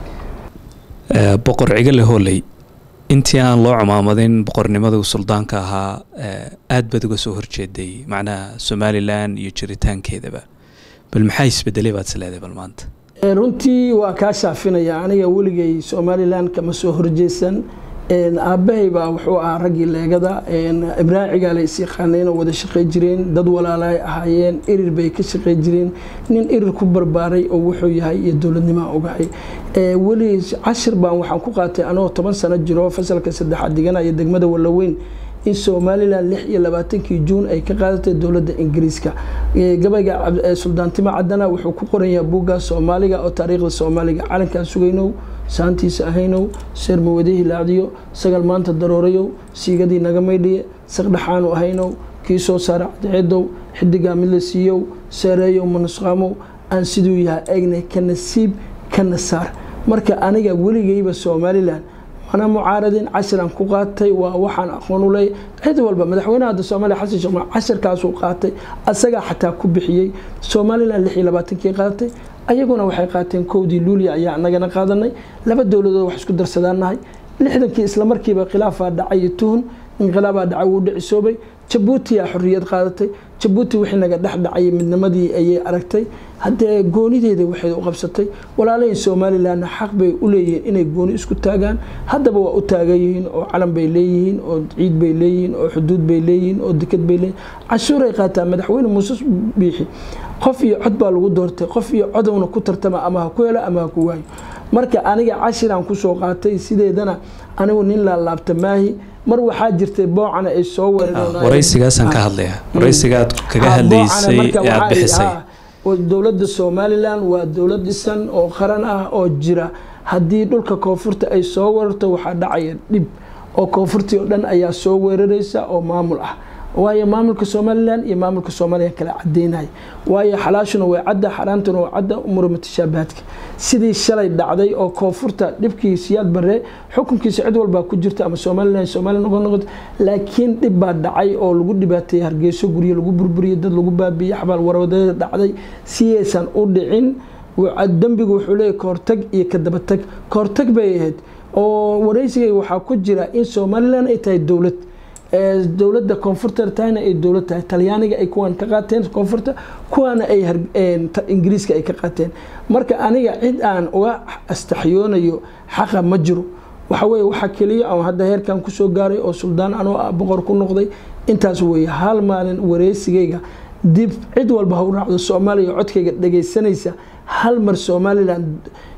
boqor cigale hooley intii aan loo cumaamadin boqornimada suldaanka ahaa aad baad uga soo horjeeday macnaha somalilan iyo jiritaankeedaba bal maxaa isbedelay baad isleedahay bal maanta runtii waa kaa shaafinaya aniga weligay somalilan kama soo horjeesan aabbahay baa wuxuu ahaa raggii leegada ibraahim cigaale is yaqaaneen oo wada shaqey jireen dad walaalaay ahaayeen irir bay ka shaqey jireen nin irir ku barbaaray oo wuxuu yahay iyo dowladnimaa ogahay weli cashir baan waxaan ku qaatay anoo toban sano jiro fasalka saddexaad diganaya degmada wallaweyn in somalilan lix iyo labaatankii juun ay ka qaadatay dowladda ingiriiska gabayga suldaantimo cadana wuxuu ku qoranyaha buugga soomaaliga oo taariikhda soomaaliga calankaan sugaynow saantiisa ahaynow seermawadihii laacdiyo sagal maanta daroorayow siigadii naga maydhiye saqdhaxaanu ahaynow kii soo saara cadceedow xidigaa mid la siiyow seereeyow manusqaamow aan siduu yahay eegnay ka nasiib kana saar marka aniga weligayba somalilan mana mucaaradin cashiran ku qaatay waa waxaan aqoon u leeyahy cid walba madaxweynaha hadda soomaaliya xasan sheekh maxamed casharkaasuu qaatay asagaa xataa ku bixiyey somalilan lix iyo labaatankii qaadatay ayaguna waxay qaateen kowdii luuliya ayaa anagana qaadanay laba dowladood wax isku darsadaanahay lixdankii islamarkiiba khilaafaa dhacay iyo tuhun inqilaabaa dhacay wuu dhicisoobay jabuutiyaa xorriyad qaadatay jabuuti wixii naga dhex dhacay midnimadii ayay aragtay haddee goonideeda waxay u qabsatay walaalahin somalilanna xaq bay u leeyihiin inay gooni isku taagaan haddaba waa u taagan yihiin oo calan bay leeyihiin oo ciid bay leeyihiin oo xuduud bay leeyihiin oo deked bay leeyihin cashuuray qaataa madaxweyne muuse biixi qof iyo cod baa lagu doortay qof iyo codowna ku tartama ama ha ku helo ama ha ku waayo marka aniga cashiraan kusoo qaatay sideedana anigu nin laalaabta maahi mar waxaa jirtay boocana ay soo waraysigaasaan ka hadlaya waraysigaad kaga hadlaysay ee aad bixisay dowladda somalilan waa dowlad dhisan oo qaran ah oo jira haddii dhulka koonfurta ay soo weerarto waxaa dhacaya dhib oo koonfurtii oo dhan ayaa soo weeraraysa oo maamul ah waayo maamulka somalilan iyo maamulka soomaaliya kala cadeynaya waayo xalaashuna way cadda xaraantuna waa cadda umura mutashaabahaadka sidii shalay dhacday oo koonfurta dhibkii siyaad barre xukunkiisa cid walbaa ku jirta ama somalilan somaliya noqon noqoto laakiin dhib baa dhacay oo lagu dhibaateeyey hargeyso guryo lagu burburiyey dad lagu baabiiyey xabaal warwadeeda dhacday si aysan u dhicin dembigu wuxuu leeyahy kahortag iyo ka dabatag kahortag bay ahayd oo waraysigay waxaa ku jira in somalilan ay tahay dowlad dowladda koonfurta tahayna ay dowlad tahay talyaaniga ay kuwan ka qaateen koonfurta kuwaana ay ingiriiska ay ka qaateen marka aniga cid aan uga astaxyoonayo xaqa ma jiro waxa weye waxa keliya aan hadda heerkan kusoo gaaray oo suldaan anoo ah boqor ku noqday intaas weeye hal maalin wareysigayga dib cid walba ha u raacdo soomaaliya codkayga dhagaysanaysa hal mar somalilan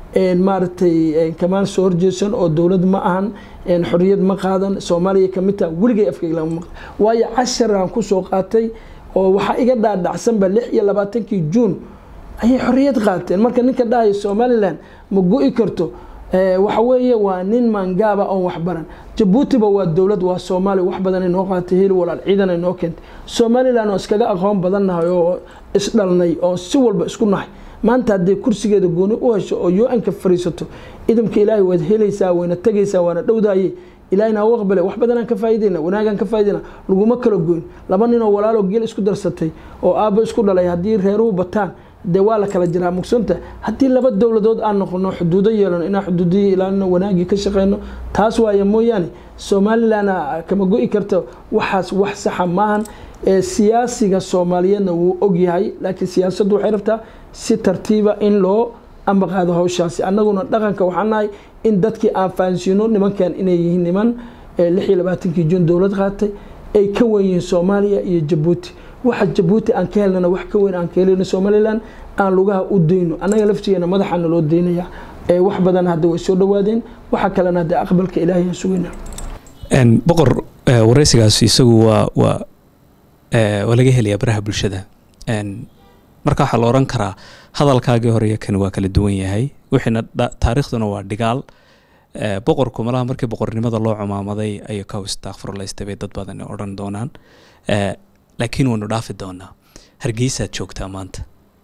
maaragtay kamaan soo horjeesan oo dowlad ma ahan xorriyad ma qaadan soomaaliya kamid taha weligay afkayga lama maqan waayo casharaan kusoo qaatay oo waxaa iga dhaadhacsanba lix iyo labaatankii juun ayay xorriyad qaateen marka ninka dhahaya somalilan ma go-i karto waxa weeye waa nin maangaaba oon waxbaran jabuutiba waa dowlad waa soomaaliya wax badan ay noo qaatay heli walaal ciidan ay noo keentay somalilan oo iskaga aqoon badannahay oo isdhalnay oo si walba isku nahay maanta hadday kursigeeda gooni u hesho oo u-anka fariisato idamka ilaahay waad helaysaa wayna tegaysaa waana dhowdaye ilaahina u aqbale wax badanaan ka faaideyna wanaagaan ka faaideyna laguma kala goyn laba ninoo walaaloo geel isku darsatay oo aabbo isku dhalay haddii reeruhu bataan dee waa la kala jiraa mugsanta haddii laba dowladood aan noqono xuduudo yeelano inaan xuduudihii ilaalino wanaagii ka shaqeyno taas waaye mooyaane somalilanna kama go-i karta waxaas wax saxa maahan siyaasiga soomaaliyeedna wuu ogyahay laakiin siyaasaddu waxay rabtaa si tartiiba in loo ambaqaado hawshaasi annaguna dhaqanka waxaan nahay in dadkii aan fahansiino nimankan inay yihiin niman lix iyo labaatankii juun dowlad qaatay ay ka wen yihiin soomaaliya iyo jabuuti waxa jabuuti aan ka helnana wax ka weyn aan ka helino somalilan aan lugaha u dayno annaga laftigeena madaxaana loo daynaya wax badan hadda way soo dhawaadeen waxa kalena hadda aqbalka ilaahay aan sugayna boqor wareysigaas isagu waa waa waa laga helayaa baraha bulshada marka waxaa la oran karaa hadalkaagii hore iyo kani waa kala duwan yahay wixiina taariikhduna waa dhigaal boqorku malaha markii boqornimada loo cumaamaday ayuu ka istakfurlaystay bay dad badan odhan doonaan laakiin waynu dhaafi doonaa hargeysaad joogtaa maanta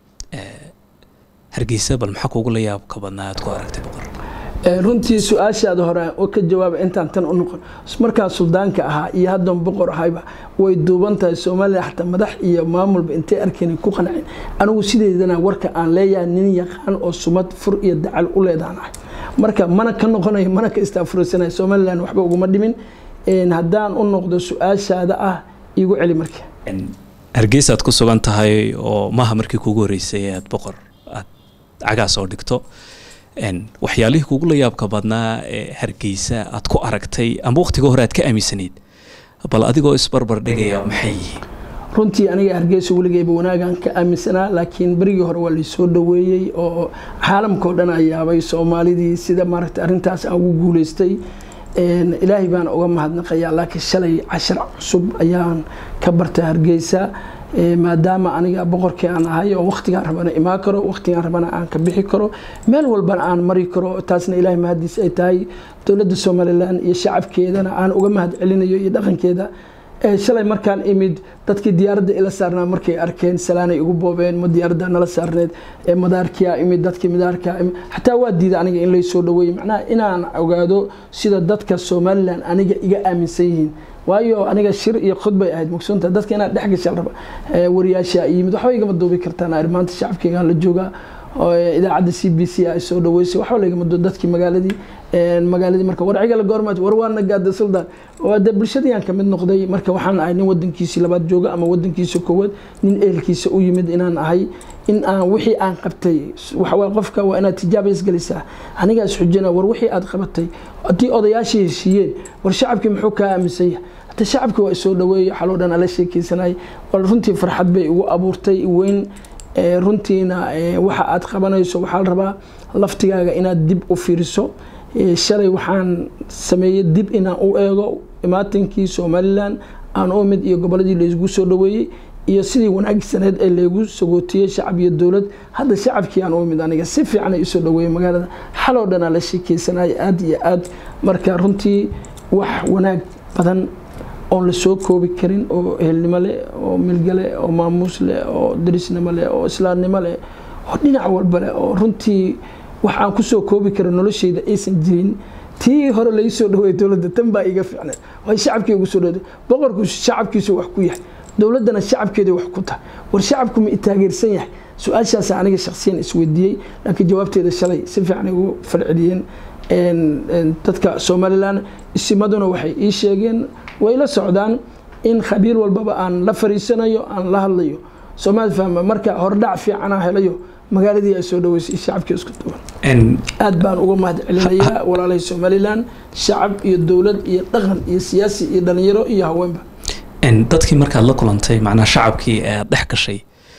hargeysa bal maxaa kuugu la yaabka badnaa aad ku aragtay boqor runtii su-aashaada hore oo ka jawaaba intaan tan u noqon markaa suldaanka ahaa iyo haddan boqor ahayba way duuban tahay soomaaliya xataa madax iyo maamulba intay arkeen ku qanceen anigu sideedana warka aan leeyahay nin yaqaan oo sumad fur iyo dacal u leedaan ahay marka mana ka noqonayo mana ka istaafursanay somalilan waxba uguma dhimin haddaan u noqdo su-aashaada ah igu celi marka hargeysaad ku sugan tahay oo maaha markii kuugu horeysay aad boqor aad cagaas oo dhigto waxyaalihii kugu la yaabka badnaa ee hargeysa aad ku aragtay ama waqtiga hore aad ka aaminsanayd bal adigoo isbarbar dhigaya maxay yihiin runtii aniga hargeysa weligeyba wanaagaan ka aaminsanaa laakiin berigii hore waa laysoo dhaweeyey oo caalamkao dhan ayaabay soomaalidii sida maaragta arrintaas aan ugu guuleystay ilaahay baan uga mahadnaqayaa laakiin shalay cashar cusub ayaan ka bartay hargeysa maadaama aniga boqorkii aan ahay oo waqtigaan rabana imaan karo waqtigaan rabana aan ka bixi karo meel walbana aan mari karo taasna ilaahay mahadiis ay tahay dowladda somalilan iyo shacabkeedana aan uga mahad celinayo iyo dhaqankeeda shalay markaan imid dadkii diyaaradda ila saarnaa markay arkeen salaanay igu boobeen ma diyaaradda nala saarneed madaarkiyaa imid dadkii madaarkaa imid xataa waa diida aniga in laysoo dhaweeyey macnaha inaan ogaado sida dadka somalilan aniga iga aaminsan yihiin waayo aniga shir iyo khudbay ahayd mugsunta dadka inaad dhex gashaan raba wariyaasha yimid waxba igama duubi kartaan ar maanta shacabkeygaan la joogaa idaacadda c b c ay soo dhaweysay waxba lagama duu dadkii magaaladii magaaladii marka warcigala goormaad war waana gaada suldaan de bulshadayaan kamid noqday marka waxaan ahay nin wadankiisii labaad jooga ama wadankiisa koowaad nin ehelkiisa u yimid inaan ahay in aan wixii aan qabtay waxawaa qofka waa inaad tijaaba isgelisaa anigaas xujina war wixii aad qabatay haddii odayaashii heshiiyeen war shacabkii muxuu kaa aaminsan yahay hata shacabkii waa isoo dhaweeyey xaloo dhan ala sheekeysanay runtii farxad bay igu abuurtay weyn runtiina waxa aad qabanayso waxaa la rabaa laftigaaga inaad dib u fiiriso shalay waxaan sameeyey dib inaan u eego imaatinkii somalilan aan u mid iyo goboladii laysgu soo dhaweeyey iyo sidii wanaagsaneed ee laygu sagootiyey shacab iyo dowlad hadda shacabkii aan u mid aniga si fiican ay isoo dhaweeyey magaalada xaloo dhanaa la sheekeysanay aad iyo aad marka runtii wax wanaag badan oon la soo koobi karin oo ehelnimo leh oo milga leh oo maamuus leh oo darisnimo leh oo islaamnimo leh oo dhinac walba leh oo runtii wax aan kusoo koobi karin nolosheyda aysan jirin tii hore lai soo dhaweey dowladda tan baa iga fiicneed way shacabkii ugu soo dhawday boqorku shacabkiisu wax ku yahay dowladdana shacabkeeda wax ku tahay war shacabku ma i taageersan yahay su-aashaasa aniga shaksiyan isweydiiyey laakiin jawaabteeda shalay si fiican ay ugu falceliyeen dadka somalilan isimaduna waxay ii sheegeen way la socdaan in khabiir walbaba aan la fariisanayo aan la hadlayo soomaali fahma marka hordhac fiicana helayo magaaladii ay soo dhaweysay shacabkii isku duwan aad baan uga mahad celinayaa walaalahay somalilan shacab iyo dowlad iyo dhaqan iyo siyaasi iyo dhalinyaro iyo haweenba dadkii markaad la kulantay macnaa shacabkii aad dhex gashay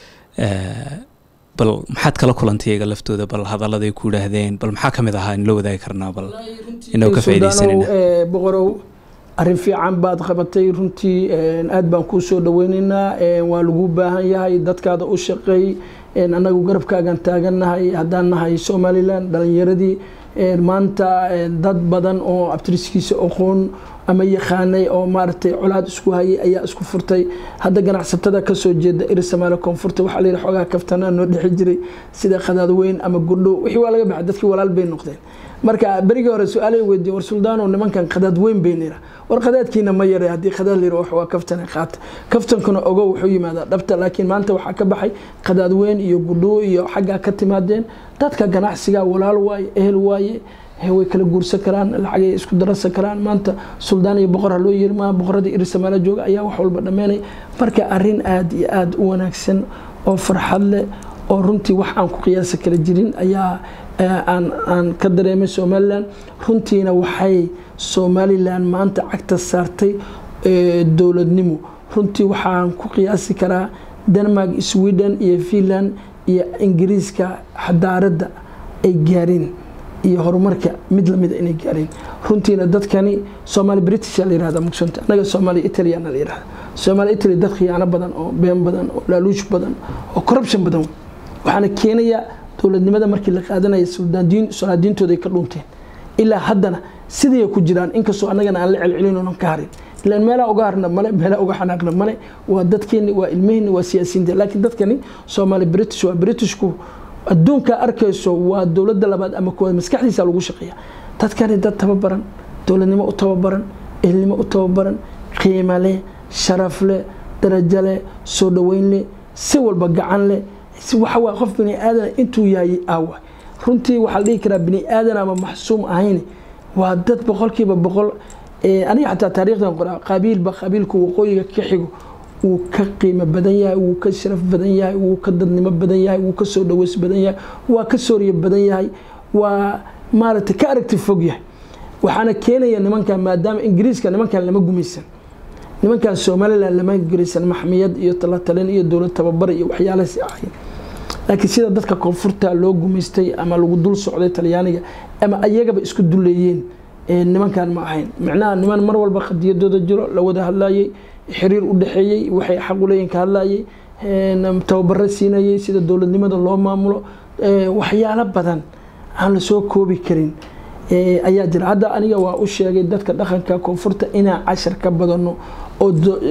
bal maxaad kala kulantay iyaga laftooda bal hadaladay ku idhaahdeen bal maxaa kamid ahaa in la wadaagi karnaa bal inoo ka faaidaysanayna boqorow arrin fiican baad qabatay runtii aad baan kuu soo dhaweynaynaa waa lagu baahan yahay dadkaada u shaqeey annagu garabkaagan taagannahay haddaan nahay somalilan dhalinyaradii maanta dad badan oo abtiriskiisa aqoon ama yaqaanay oo maaragtay colaad isku hayay ayaa isku furtay hadda ganacsatada kasoo jeeda iri samaale koonfurta waxaa la yidhi xoogaa kaftanaa noo dhexi jiray sida khadaad weyn ama gudho wixii waa laga baxay dadkii walaal bay noqdeen marka berigii hore su-aalay weydiiye war suldaano nimankan khadaad weyn bay nira war khadaadkiina ma yare haddii khadaad layira wax waa kaftana qaata kaftankuna ogow wuxuu yimaadaa dhabta laakiin maanta waxaa ka baxay khadaad weyn iyo gudho iyo xaggaa ka timaadeen dadka ganacsiga walaal waaye ehel waaye way kala guursan karaan lacagay isku dararsan karaan maanta suldaan iyo boqor ha loo yiri maa boqoradii irisamaalo jooga ayaa wax walba dhammeynay marka arrin aad iyo aada u wanaagsan oo farxad leh oo runtii wax aan ku qiyaasa kala jirin ayaa aan ka dareemay somalilan runtiina waxay somalilan maanta cagta saartay dowladnimo runtii waxaan ku qiyaasi karaa denmark sweden iyo finland iyo ingiriiska xadaaradda ay gaareen iyo horumarka mid lamida inay gaareen runtiina dadkani somaali british la yirahda mugsanta anaga somaali italiana la yirahda somaali italy dad khiyaano badan oo been badan oo laaluush badan oo corruption badan waxaana keenaya dowladnimada markii la qaadanaya solaadiintooda ka dhunteen ilaa haddana siday ku jiraan inkastoo annagana aan la celcelin oonan ka harin ilaan meelaa uga harna male meelaa uga xanaaqna male waa dadkeeni waa ilmaheenni waa siyaasiyiinta laakiin dadkani soomaali british waa britishku adduunka arkayso waa dowladda labaad ama kuwaad maskaxdiisa lagu shaqeeya dadkani dad tababaran dowladnimo u tababaran ehelnimo u tababaran qiimo leh sharaf leh darajo leh soo dhoweyn leh si walba gacan leh waxa waa qof bini aadan intuu yahay aawa runtii waxaa la dhihi karaa bini aadan ama maxsuum ahayn waa dad boqolkiiba boqol aniga xataa taariikhdan qoraa qabiilba qabiilku waqooyiga ka xigo wuu ka qiimo badan yahay wuu ka sharaf badan yahay wuu ka dadnimo badan yahay wuu ka soo dhaweys badan yahay waa ka sooriye badan yahay waa maaragtay ka aragti fog yahay waxaana keenaya nimankan maadaama ingiriiska nimankan lama gumaysan nimankan somalilan lama guraysan maxmiyad iyo talatalin iyo dowlad tababar iyo waxyaalahaasi ahayn laakiin sida dadka koonfurta loo gumaystay ama lagu dul socday talyaaniga ama ayagaba isku duleeyeen nimankan ma ahayn micnaha niman mar walba qadiyadooda jiro la wada hadlayay xiriir u dhexeeyey waxay xaq u leeyihin ka hadlayay tababaro siinayay sida dowladnimada loo maamulo waxyaalo badan aan lasoo koobi karin ayaa jira hadda aniga waa u sheegay dadka dhaqanka koonfurta inaan cashar ka badano oo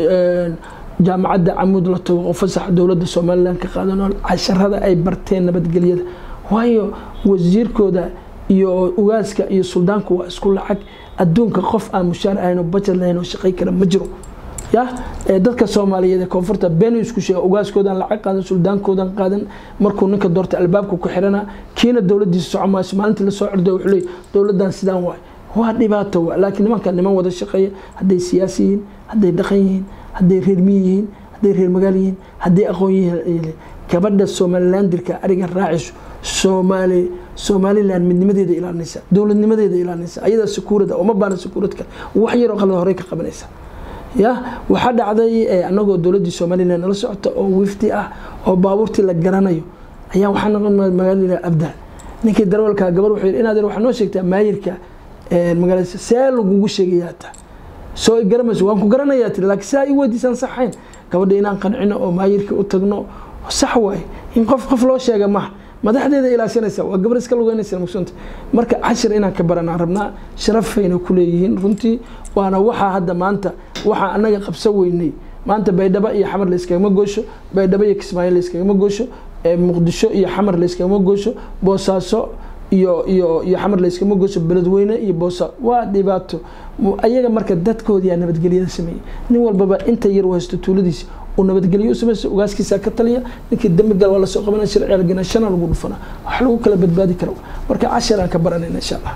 jaamacadda camuud la tago oo fasaxa dowladda somalilan ka qaadano casharada ay barteen nabadgelyada waayo wasiirkooda iyo ugaaska iyo suldaanku waa isku lacag adduunka qof aan mushaar ahayn oo bajad lahayn oo shaqay kara ma jiro ya dadka soomaaliyeed ee koonfurta been isku sheega ugaaskoodan lacag qaadan suldaankoodan qaadan markuu ninka doorta albaabka ku xirana kiina dowladiisa soco maayo maalintii lasoo cirdo wuxuu leey dowladan sidaan waay waa dhibaato waa laakiin nimanka niman wada shaqeeya hadday siyaasi yihiin hadday dhaqan yihiin hadday reer miyi yihiin hadday reer magaal yihiin hadday aqoon yihiin gabadha somalilandirka ariga raaciso soomaali somalilan midnimadeeda ilaalinaysa dowladnimadeeda ilaalinaysa ayadaa sakuurada uma baana sakuurad kale wax yaroo qalad horey ka qabanaysa ya waxaa dhacday anagoo dowladdii somalilan nala socota oo wifti ah oo baabuurtii la garanayo ayaa waxaa noqon magaalada abdaal ninkii darwalka gabar wuxuu yidhi inaad waxaa noo sheegtaa maayirka magaalada see lagugu sheegayaa taa soo garamayso waan ku garanayaa tiri laakiin saa i weydiisaan saxayn gabadha inaan qancino oo maayirka u tagno sax waaye in qof qof loo sheega maha madaxdeeda ilaashanaysa waa gabar iska lugeynaysa mugsunta marka cashir inaan ka baranaan rabnaa sharafayna ku leeyihiin runtii waana waxaa hadda maanta waxaa anaga qabsa weynay maanta baydhabo iyo xamar layskagama goosho baydhabo iyo kismaayo layskagama goosho muqdisho iyo xamar layskagama goosho boosaaso iyo iyo iyo xamar layskama goosho beledweyne iyo boosa waa dhibaato ayaga marka dadkoodiyaa nabadgelyada sameeyey nin walbaba inta yar u haysto tuuladiisa uu nabadgelyo u samaysa ugaaskiisa ka taliya ninkii dambi gal waa lasoo qabanaya sharciga ganashana lagu dhufana wax lagu kala badbaadi karo marka cashir aan ka baranayna insha allah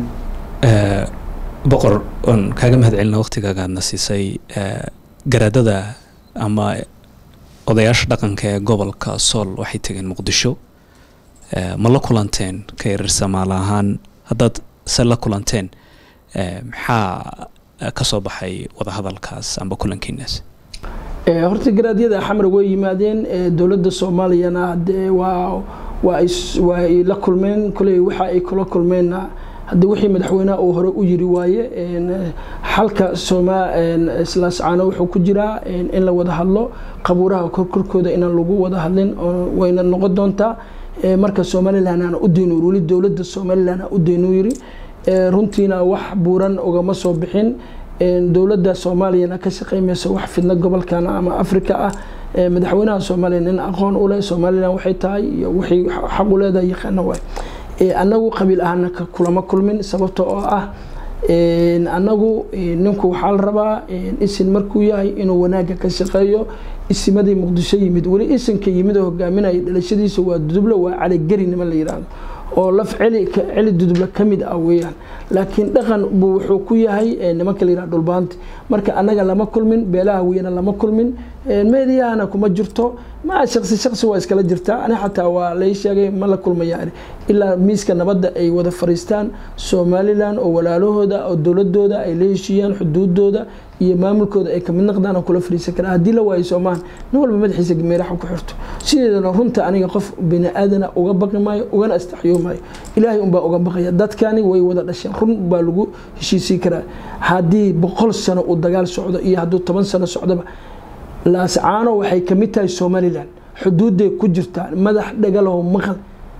boqor oon kaaga mahad celina waqtigaagaadna siisay garaadada ama odayaasha dhaqanka ee gobolka sool waxay tegeen muqdisho ma la kulanteen ka yarar samaal ahaan haddaad se la kulanteen maxaa ka soo baxay wadahadalkaas amba kulankiinaas horta garaadyada xamar way yimaadeen dowladda soomaaliyana dee waa waa waa ay la kulmeen koley waxa ay kula kulmeenna haddi wixii madaxweynaha uu hore u yiri waaye xalka sooma islaascaano wuxuu ku jiraa in la wada hadlo qabuuraha korkorkooda inaan lagu wada hadlin wayna noqon doontaa marka somalilan aan u dayno weli dowladda somalilan aan u dayno yiri runtiina wax buuran ugama soo bixin dowladda soomaaliyana ka shaqeymaysa wax fidna gobolkan ama africa ah madaxweynaha soomaaliya nin aqoon u leh somalilan waxay tahay iyo wixii xaq u leedahay yaqaana waay annagu qabiil ahana kulama kulmin sababta oo ah annagu ninku waxaa la rabaa isin markuu yahay inuu wanaagga ka shaqeeyo isimadii muqdisho yimid weli isinka yimid oo hogaaminaya dhalashadiisa waa duduble waa caligeri niman la yidhaahdo oo laf celi celi duduble ka mid ah weeyaan laakiin dhaqan buu wuxuu ku yahay nimanka la yidhahdo dhulbaanti marka annaga lama kulmin beelaha weyna lama kulmin meediyahana kuma jirto ma shaqsi shaqsi waa iskala jirtaa ani xataa waa lay sheegay ma la kulmaya ilaa miiska nabadda ay wada fariistaan somalilan oo walaalahooda oo dowladooda ay la heshiiyaan xuduudooda iyo maamulkooda ay kamid noqdaan aan kula fariisan karaa haddii la waayo soomaan nin walba madaxiisa meeraxa ku xirto sideedana runta aniga qof bini aadana uga baqi maayo ugana astaxyoomaayo ilaahay unbaa uga baqaya dadkani way wada dhasheen run baa lagu heshiisii karaa haddii boqol sano uu dagaal socdo iyo hadduu toban sano socdoba laascaano waxay kamid tahay somalilan xuduuday ku jirtaa madax dhagalow maqal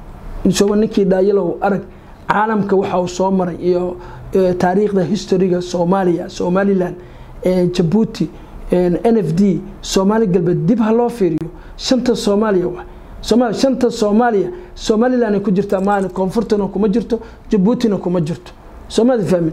ninkii dhaayalow arag caalamka waxa uu soo maray iyo taariikhda historyga soomaaliya somalilan jabuuti n f d soomaali galbeed dib ha loo fiiriyo shanta soomaaliya wa somal shanta soomaaliya somalilan ay ku jirtaa maalin koonfurtana kuma jirto jabuutina kuma jirto soomaalida fahmin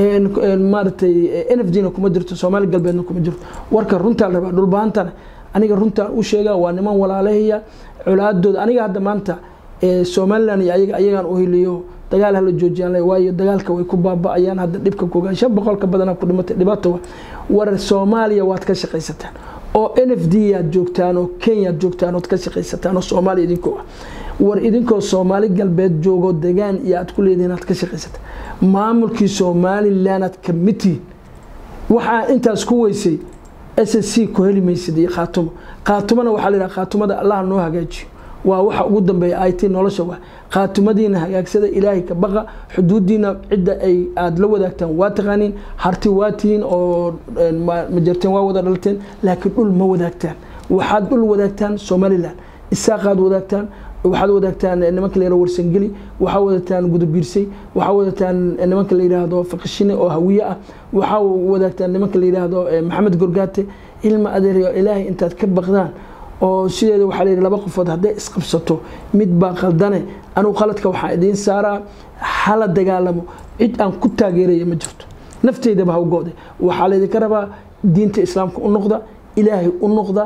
maaratay n f d na kuma jirto soomaali galbeedna kuma jirto warka runtaa la rabaa dhulbaantana aniga runtaan u sheega waa niman walaalahaya colaadooda aniga hadda maanta somalilan iyo ayaga ayagaan u heliyo dagaal hala joojiyaan waayo dagaalka way ku baaba-ayaan hadda dhibka kogaan shan boqolka badanaa ku dhimatay dhibaato wa war soomaaliya waad ka shaqaysataan oo n f d yaad joogtaan oo kenyaad joogtaan ood ka shaqaysataan oo soomaaliya idinkoo ah war idinkoo soomaali galbeed joogo degaan iyo aad ku leedihin aad ka shaqaysataan maamulkii somalilan aad kamid tihiin waxaa intaas ku weysay s s c ku heli maysid iyo khaatumo khaatumona waxaa la yidhaha khaatumada allah noo hagaajiyo waa waxa ugu dambeeya it nolosha wa khaatumadiina hagaagsada ilaahay ka baqa xuduudiina cidda ay aada la wadaagtaan waa taqaaniin harti waa tihiin oo majarteen waa wada dhalteen laakiin dhul ma wadaagtaan waxaad dhul wadaagtaan somalilan isaaqaad wadaagtaan waxaad wadaagtaan nimanka la yihahdo warsangeli waxaa wadaagtaan gudabiirsay waxaa wadaagtaan nimanka la yidhaahdo fakashine oo hawiye ah waxaa wadaagtaan nimanka la yidhaahdo maxamed gorgaate ilma adeeryo ilaahay intaad ka baqdaan oo sideeda waxaa layidhi laba qofood hadday isqabsato mid baa qaldane anugu qaladka waxaa idiin saaraa hala dagaalamo cid aan ku taageeraya ma jirto nafteydaba ha u go-de waxaa laydinka rabaa diinta islaamka u noqda ilaahay u noqda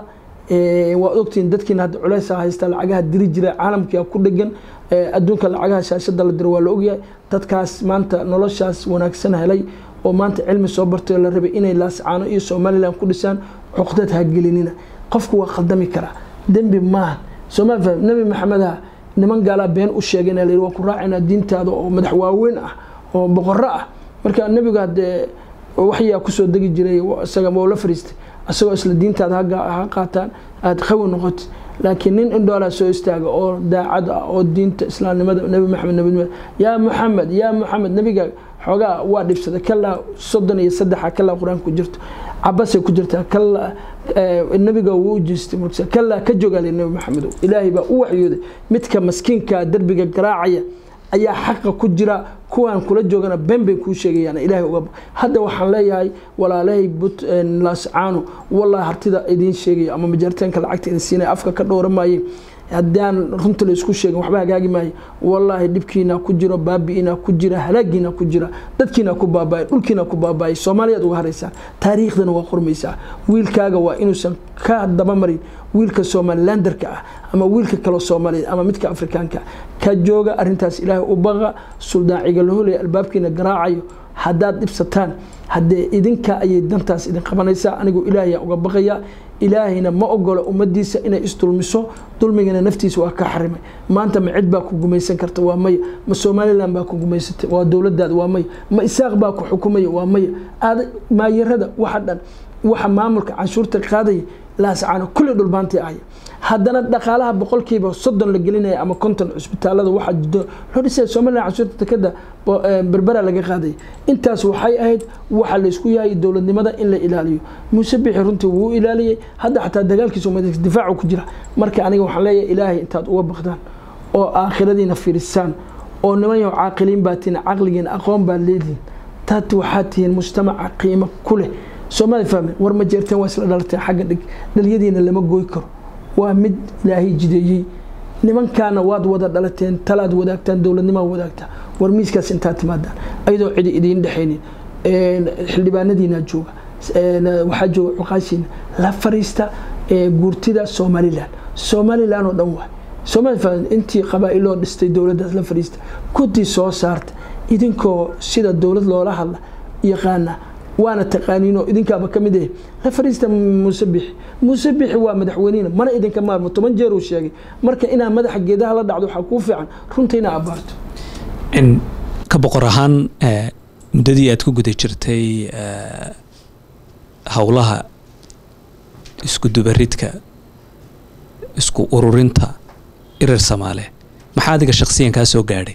waad ogtihiin dadkiina hadda culeysa haysta lacagaha diri jira caalamkia ku dhegan adduunka lacagaha shaashada la diro waa la ogyahay dadkaas maanta noloshaas wanaagsan helay oo maanta cilmi soo bartay la rabay inay laascaano iyo somalilan ku dhisaan cuqdad ha gelinina qofku waa khaldami karaa dembi maaha somal faham nebi maxamedah niman gaalaa been u sheegayna la yidhi waan ku raacaynaa diintaada oo madax waaweyn ah oo boqorro ah marka nebiga haddee waxyaa kusoo degi jiray isaga waa la fariistay isagoo isla diintaada ha qaataan aada qawi noqotid laakiin nin indhoolaa soo istaaga oo daacad ah oo diinta islaamnimada nebi maxamed nabinimada yaa muxamed yaa muxamed nebiga xoogaa waa dhibsaday kalaa soddon iyo saddexa kalaa qur-aanka ku jirto cabasay ku jirtaa kalaa nebiga wuu u jeestay markas kalaa ka jogaale nebi maxamed ilaahay baa u waxyooday midka maskiinka derbiga garaacaya ayaa xaqa ku jira kuwaan kula joogana been bay kuu sheegayaan ilaahay uga hadda waxaan leeyahay walaalahay but laascaano wallahi hartida idiin sheegayo ama majaaritaanka lacagta idin siinaya afka ka dhowra maaye haddaan runta la isku sheegin waxba hagaagi maayo wallaahi dhibkiina ku jiro baabi'iina ku jira halaagiina ku jira dadkiina ku baaba'ay dhulkiina ku baaba'ay soomaaliyaad uga haraysaa taariikhdana waa qormaysaa wiilkaaga waa inuusan ka dabamarin wiilka somalilanderka ah ama wiilka kaloo soomaaliyeed ama midka afrikaanka ka jooga arintaas ilaahay u baqa suldaaciga la holaya albaabkiina garaacayo haddaad dhibsataan haddee idinka ayay dantaas idin qabanaysaa anigu ilaahaya uga baqaya ilaahayna ma ogola ummadiisa inay isdulmiso dulmigana naftiisa waa ka xarimay maanta ma cid baa ku gumaysan karta waa maya ma somalilan baa ku gumaysatay waa dowladaada waa maya ma isaaq baa ku xukumaya waa maya maayarada waxa dhan waxa maamulka canshuurta qaadaya laascaano kulli dhulbaantii ahaya haddana dhaqaalaha boqolkiiba soddon la gelinaya ama konton cusbitaalada waxaa jido loo dhisaya somalilan canshuurta dekada berbera laga qaadaya intaas waxay ahayd waxa laysku yahay dowladnimada in la ilaaliyo muuse bixi runtii wuu ilaaliyey hadda xataa dagaalkiisa umad difaacu ku jira marka aniga waxaan leeyahay ilaahay intaad uga baqdaan oo aakhiradiina fiirisaan oo niman yaho caaqiliin baa tihiin caqligiina aqoon baad leedihiin taad waxaad tihiin mujtamaca qiimo ku leh soomali fahme war ma jeerteen waa isla dhalateen xagga dhig dhalyadiina lama gooy karo waa mid ilaahay jideeyey nimankaana waad wada dhalateen talaad wadaagtaan dowladnimaa wadaagtaa war miiskaas intaad timaadaan ayadoo cidi idiin dhexaynin xildhibaanadiina jooga waxaa jooga cuqaashiina la fariista guurtida somalilan somalilan oo dhan waay somali intii qabaa-iloo dhistay dowladdaas la fariista guddi soo saarta idinkoo sida dowlad loola hadla yaqaana waana taqaaniinoo idinkaaba ka mid eh la fariista muuse bixi muuse bixi waa madaxweynihina mana idinka maarmo toban jeer uu sheegay marka inaad madaxa geedaha la dhacdo waxaa kuu fiican runta inaa abaarto ka boqor ahaan muddadii aad ku guda jirtay howlaha isku dubaridka isku ururinta irir samaale maxaa adiga shaksiyan kaa soo gaadhay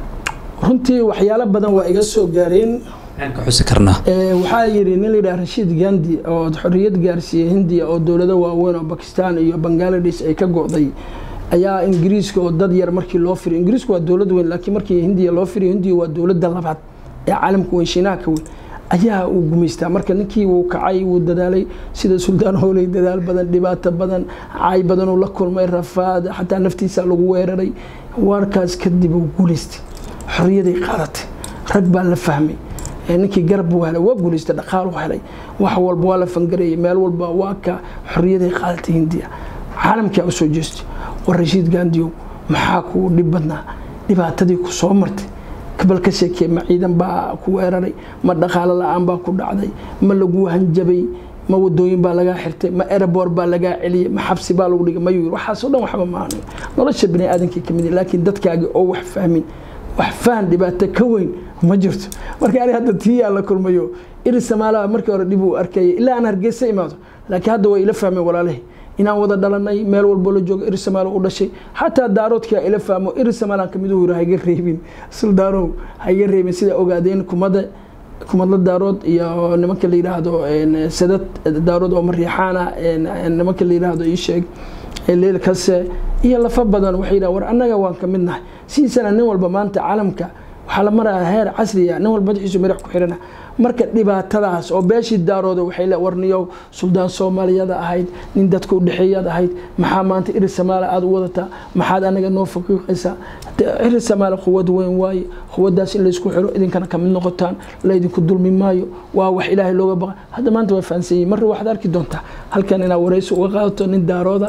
runtii waxyaalo badan waa iga soo gaareen ka xusi karnaa waxaa yidhi nin layidhaha rashiid gandi oo xorriyad gaarsiiyey hindiya oo dowlado waaweyn oo bakistan iyo bangaladesh ay ka go'day ayaa ingiriiska oo dad yar markii loo firiyo ingiriisku waa dowlad weyn laakiin markii hindiya loo firiyo hindiya waa dowladda labaad ee caalamka weyn shiinaha ka weyn ayaa uu gumaystaa marka ninkii wuu kacay wuu dadaalay sida suldaan hooley dadaal badan dhibaato badan cay badan uu la kulmay rafaad xataa naftiisa lagu weeraray warkaas kadib uu guulaystay xorriyaday qaadatay rag baa la fahmay ninkii garab buu helay waa guulaystay dhaqaaluu helay wax walba waa la fangareeyay meel walba waa ka xorriyaday qaadatay hindiya caalamkaa usoo jeestay war rashiid gaandiyow maxaa kuu dhib badnaa dhibaatadii ku soo martay kabal ka sheekee ma ciidan baa ku weeraray ma dhaqaalo la-aan baa ku dhacday ma lagu hanjabay ma wadooyin baa lagaa xirtay ma erabor baa lagaa celiyay ma xabsi baa lagu dhigay mayuu waxaasoo dhan waxba maahan nolosha bani aadamkii kamid laakiin dadkaagi oo wax fahmin wax fahan dhibaato ka weyn ma jirto marka ani hadda tii aan la kulmayo iri samaalaha markii hore dhib uu arkayay ilaa aan hargeysa imaado laakiin hadda way ila fahmeen walaalahi inaan wada dhalanay meel walbo la joogo iri samaalo u dhashay xataa daaroodkaa ila fahmo iri samaalaan kamid uu yiri hayga reebin suldaanow hayga reebin sida ogaadeen kumada kumadla daarood iyo nimanka la yidhaahdo sadad daarood oo mariixaana nimanka la yidhaahdo ii sheeg leel kase iyo lafa badan waxay yidhaha war annaga waan ka mid nahay sidiisana nin walba maanta caalamka waxaa la marayaa heer casriya nin walba madaxiisu madax ku xirana marka dhibaatadaas oo beeshii daarooda waxay le warniyow suldaan soomaaliyada ahayd nin dadka udhexeeyaad ahayd maxaa maanta iri samaala aada u wadataa maxaad anaga noo faqiiqaysaa iri samaala quwad weyn waaye quwaddaas in laysku xiro idinkana kamid noqotaan laydinku dulmi maayo waa wax ilaahay looga baqa hadda maanta waa fahansan yihin marna waxaad arki doontaa halkan inaad waraysi uga qaadato nin daarooda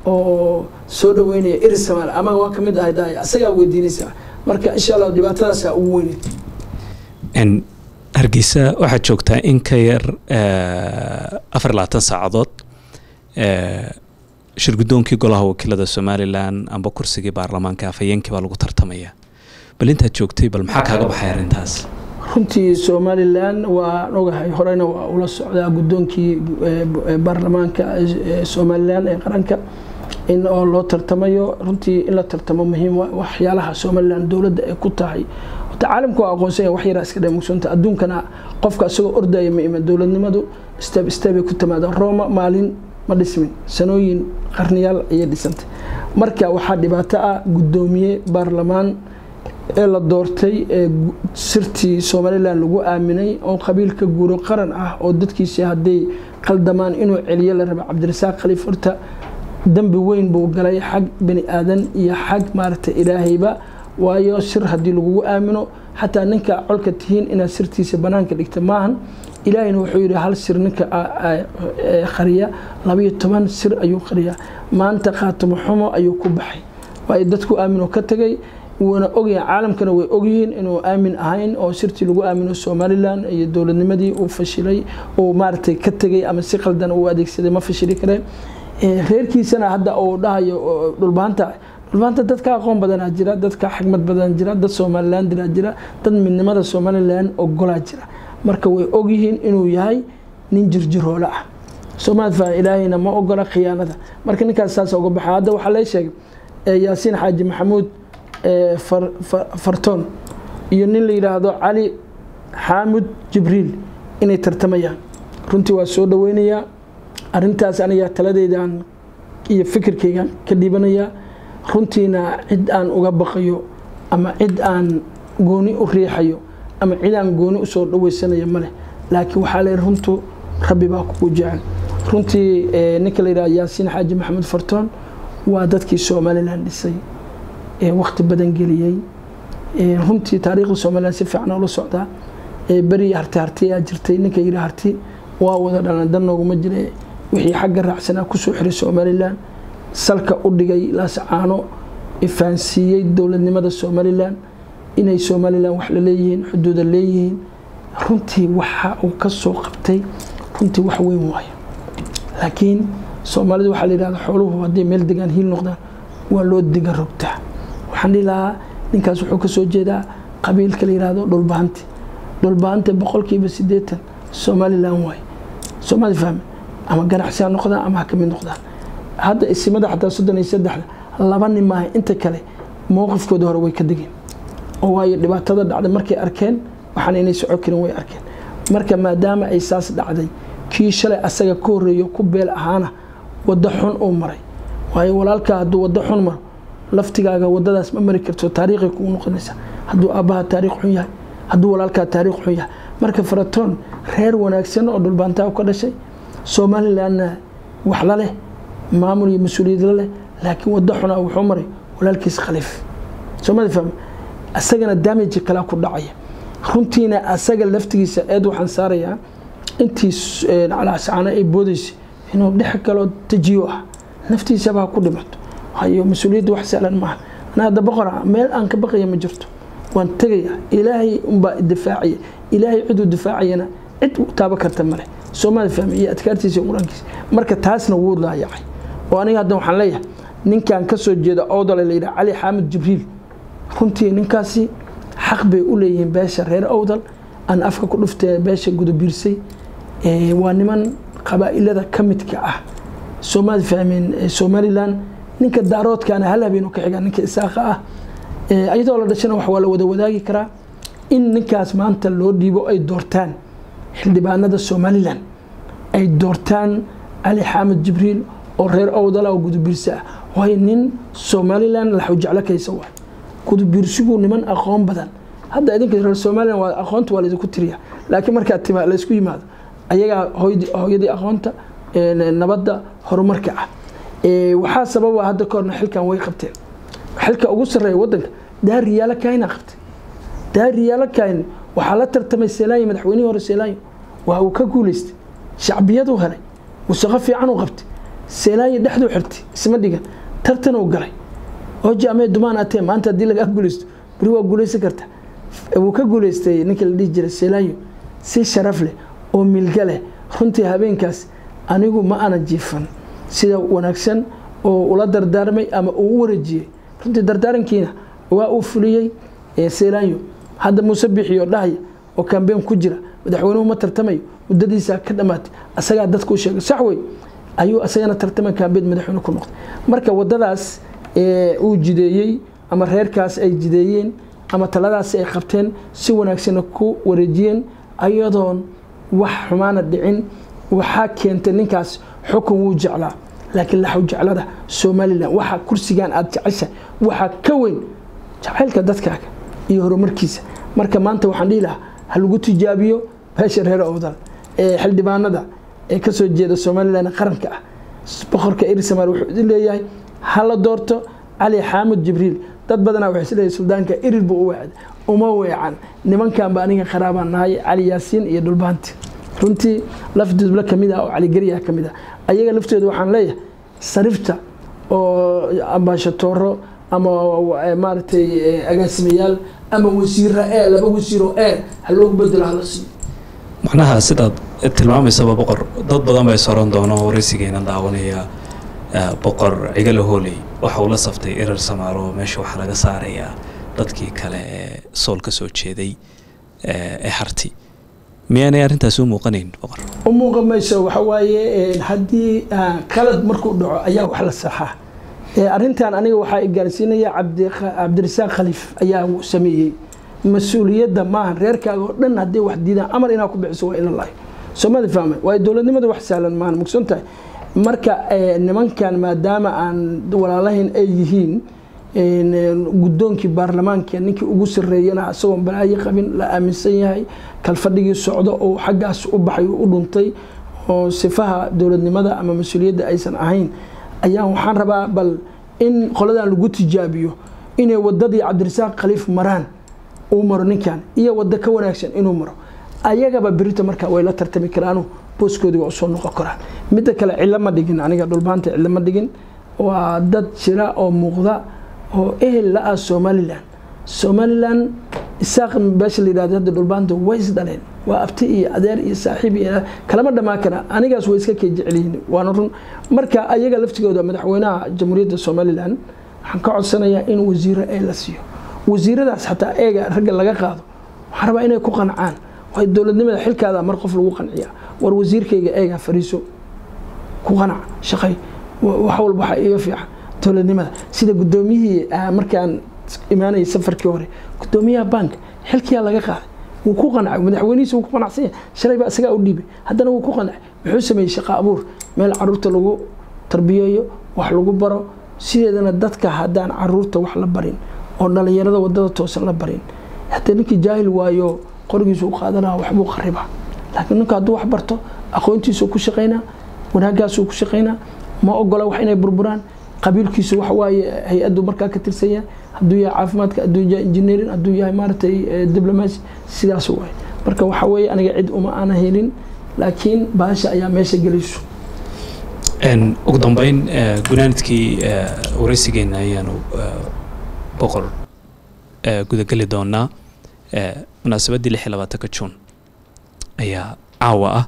oo soo dhaweynaya iri samaala ama waa kamid ahayd asagaa weydiinaysaa marka insha allah dhibaatadaasaa ugu weyneyd hargeysa waxaad joogtaa in ka yar afar labaatan saacadood shirgudoonkii golaha wakiilada somalilan amba kursigii baarlamaanka afhayeenkii baa lagu tartamaya bal intaad joogtay bal maxaa kaaga baxay arrintaas runtii somalilan waan ogahay horeyna waa ula socdaa guddoonkii baarlamaanka somalilan ee qaranka in oo loo tartamayo runtii in la tartamo muhiim waxyaalaha somalilan dowladda ay ku tahay caalamku waa aqoonsanya wax yaraa iska dhemugsanta adduunkana qofka isagoo ordaya ma iman dowladnimadu step stepay ku timaada rooma maalin ma dhismin sanooyin qarniyaal ayay dhisantay marka waxaa dhibaato ah guddoomiye baarlamaan ee la doortay ee sirtii somalilan lagu aaminay oo qabiilka guuro qaran ah oo dadkiisi hadday qaldamaan inuu celiyo la raba cabdirasaaq khaliif horta dembi weyn buu galay xag bani aadan iyo xag maaragtay ilaahayba waayo sir haddii lagugu aamino xataa ninka colka tihiin inaad sirtiisa banaanka dhigta maahan ilaahayna wuxuu yidhi hal sir ninka qariya labayo toban sir ayuu qariyaa maanta khaatimo xumo ayuu ku baxay waayo dadku aaminoo ka tegay wuuna ogyahay caalamkana way ogyihiin inuu aamin ahayn oo sirtii lagu aamino somalilan iyo dowladnimadii uu fashilay uu maaragtay ka tegay ama si qaldan uu adeegsaday ma fashili kareen reerkiisana hadda uu dhahayo dhulbaanta dhulbaanta dadka aqoon badanaa jira dadka xigmad badan jira dad somalilan diraa jira dad midnimada somalilan ogolaa jira marka way ogyihiin inuu yahay nin jirjiroole ah soomaalfa ilaahayna ma ogola khiyaanada marka ninkaas saas uga baxa hadda waxaa lee sheegay yaasiin xaaji maxamuud fartoon iyo nin la yidhaahdo cali xaamud jibriil inay tartamayaan runtii waa soo dhaweynayaa arintaas aniga taladeydan iyo fikirkaygan ka dhiibanayaa runtiina cid aan uga baqayo ama cid aan gooni u riixayo ama cid aan gooni usoo dhaweysanayo maleh laakiin waxaa le runtu rabbi baa kugu jecel runtii ninka la yidhaha yaasiin xaaji maxamed fartoon waa dadkii somalilan dhisay ee wakti badan geliyey runtii taariikhda somalilan si fiican oola socdaa beri harti harti aa jirtay ninka yidhi harti waa wada dhalan dan nooguma jire wixii xagga raacsanaa kusoo xiray somalilan salka u dhigay laascaano fahansiiyey dowladnimada somalilan inay somalilan wax la leeyihiin xuduuda leeyihiin runtii waxa uu ka soo qabtay runtii wax weyn waayo laakiin soomaalida waxaa la yidhahda xooluhu hadday meel degaan hiil noqdaan waa loo diga rogtaa waxaan dhihi lahaa ninkaas wuxuu ka soo jeedaa qabiilka la yidhahdo dhulbahanti dhulbahante boqolkiiba siddeetan somalilan waaye soomaali fahme ama ganacsi ha noqdaan ama ha ka mid noqdaan hadda isimada xataa soddon iyo saddexda laba nin maaha inta kale mowqifkooda hore way ka degeen oo waayo dhibaatada dhacday markay arkeen waxaan inay soco karin way arkeen marka maadaama ay saas dhacday kii shalay asaga ka horreeyo ku beel ahaana waddo xun uu maray waayo walaalkaa hadduu waddo xun maro laftigaaga waddadaas ma mari karto taariikhay kugu noqonaysa hadduu aabbaha taariikh xun yahay hadduu walaalkaa taariikh xun yahay marka faratoon reer wanaagsan oo dhulbaantaa ka dhashay somalilanna wax la leh maamul iyo mas-uuliyad la leh laakiin waddo xuna wuxuu maray walaalkiis khaliif soomali fahme asagana damage kalaa ku dhacaya runtiina asaga laftigiisa eed waxaan saarayaa intii calaascaana ay boodaysay inuu dhex kaloo tajiyo ah naftiisaba ha ku dhimato hayo mas-uuliyadda wax sahlan maaha ana hadda boqora meel aan ka baqaya ma jirto waan tegaya ilaahay unbaa difaacaya ilaahay ciduu difaacayana cid taaba karta male soomaali fahme iyo adkaartiisa iyo qur-aankiisa marka taasna wuu laayacay oo aniga hadda waxaan leeyahay ninkan ka soo jeeda owdale la yidhaha cali xaamid jibriil runtii ninkaasi xaq bay u leeyihiin beesha reer owdal aan afka ku dhuftee beesha gudabiirsay waa niman qabaa'ilada ka midka ah soomaali fahmeen somalilan ninka daaroodkaana hal habeen ka xiga ninka isaaqa ah iyadoo la dhashana wax waa la wada wadaagi karaa in ninkaas maanta loo dhiibo ay doortaan xildhibaanada somalilan ay doortaan cali xaamid jibriil oo reer owdala oo gudabiirse ah waayo nin somalilan laxujeclo kaysa waay gudabiirsigu niman aqoon badan hadda idinka reer somalilan waa aqoonta waa laydinku tiriya laakiin markaa tima laysku yimaado ayagaa hooyadii aqoonta nabadda horumarka ah waxaa sababa hadda ka horna xilkan way qabteen xilka ugu sarreeya wadanka daar riyaalo kaayna qabtay daar riyaalo kaayn waxaa la tartamay seelaayo madaxweynihii hore seelaayo waa uu ka guuleystay shacbiyaduu helay wasaqo fiican uu qabtay seelaayo dhexduu xirtay isma dhigan tartan uu galay oji amee dumaan atee maanta haddii lagaa guuleysto beri waa guuleysan karta wuu ka guuleystay ninka la dhihi jiray seelaayo si sharaf leh oo milga leh runtii habeenkaas anigu ma ana jiifan sida wanaagsan oo ula dardaarmay ama uu u wareejiyey runtii dardaarankiina waa uu fuliyey seelaayo hadda muuse bixiyo dhahaya oo kambeen ku jira madaxweynuhu ma tartamayo muddadiisa ka dhammaatay asagaa dadku sheegay sax wey ayuu asagana tartama kambeen madaxweyne ku noqday marka wadadaas uu jideeyey ama reerkaas ay jideeyeen ama taladaas ay qabteen si wanaagsanna ku wareejiyeen ayadoon wax xumaana dhicin waxaa keentay ninkaas xukun wuu jeclaa laakiin laxw jeclada somalilan waxa kursigan aad jecesha waxaa ka weyn jacaylka dadkaaga iyo horumarkiisa marka maanta waxaan dhihi lahaa ha lagu tijaabiyo beesha reer owdal ee xildhibaanada ee kasoo jeeda somalilan qaranka ah boqorka irisamaal wuxuu idin leeyahay ha la doorto cali xaamud jibriil dad badanaa waxay isleeyahay suldaanka irir buu u weecday uma weecan nimankan ba aniga qaraabaan nahay cali yaasiin iyo dhulbaanti runtii laf dudble kamid ah oo caligeriya kamid ah ayaga laftooda waxaan leeyahay sarifta oo ambaashatooro ama maaragtay agaasimayaal ama wasiira ee laba wasiiro ee ha loogu bedelo hala siiyo macnaha sidaad tilmaamaysaba boqor dad badan bay soran doono waraysigeena daawanaya boqor cigala hooley waxa uu la saftay erar samaaro meesha waxaa laga saarayaa dadkii kale ee sool ka soo jeeday ee harti miyaanay arrintaas u muuqanayn boqor u muuqan mayso waxa waaye haddii qalad markuu dhaco ayaa wax la saxaa arrintan aniga waxaa gaarsiinaya cabdirasaaq khaliif ayaa sameeyey mas-uuliyadda maaha reerkaaga oo dhan hadday wax diidaan amar inaa ku bixiso waa ila lahay soomada fahmay waayo dowladnimada wax sahlan maahan mugsan tahay marka nimankan maadaama aan walaalahayn ay yihiin guddoonkii baarlamaanka ninkii ugu sareeyana isagoon balaayo qabin la aaminsan yahay kalfadhigii socdo oo xaggaas u baxay u dhuntay oo sifaha dowladnimada ama mas-uuliyadda aysan ahayn ayaa waxaan rabaa bal in qoladan lagu tijaabiyo inay wadadii cabdirasaaq khaliif maraan uu maro ninkan iyo wado ka wanaagsan inuu maro ayagaba berita markaa way la tartami karaanu booskoodii waa usoo noqon karaan midda kale cillo ma dhigin aniga dhulbaanta cillo ma dhigin waa dad jira oo muuqda oo ehel la ah somalilan somalilan isaaq beesha la yidhahdo hadda dhulbaanta way is dhaleen waa abti iyo adeer iyo saaxiib iyo kalama dhammaan kara anigaas way iska kay jecelyihiin waana run marka ayaga laftigooda madaxweynaha jamhuuriyadda somalilan waxaan ka codsanayaa in wasiiro ee la siiyo wasiiradaas xataa eega ragga laga qaado waxaan rabaa inay ku qancaan waay dowladnimada xilkaada mar qof lagu qanciya war wasiirkayga eega fariiso ku qanac shaqay wax walba waxaa iga fiican dowladnimada sida guddoomiyihii markaan imaanayay safarkii hore guddoomiyaha bank xilkiyaa laga qaaday wuu ku qancay madaxweynihiisa wuu ku qanacsan yahay shalay baa isagaa u dhiibay haddana wuu ku qancay muxuu sameeyey shaqo abuur meel caruurta lagu tarbiyeeyo wax lagu baro sideedana dadka haddaan caruurta wax la barin oo dhalinyarada wadada toosan la barin haddee ninkii jaahil waayo qorigiisu u qaadanaa waxbuu qaribaa laakiin ninku hadduu wax barto aqoontiisu ku shaqaynaa wanaagaasuu ku shaqaynaa ma ogola wax inay burburaan qabiilkiisu waxawaaye hay-addu markaa ka tirsan yahay hadduu yahay caafimaadka hadduu yahay engineering hadduu yahay maaragtay diblomacy sidaas waay marka waxa weeye aniga cid uma aana helin laakiin baasha ayaa meesha gelayso ugu dambeyn gunaanidkii wareysigeena ayaanu boqor gudageli doonaa munaasabaddii lix iyo labaatanka juun ayaa caawa ah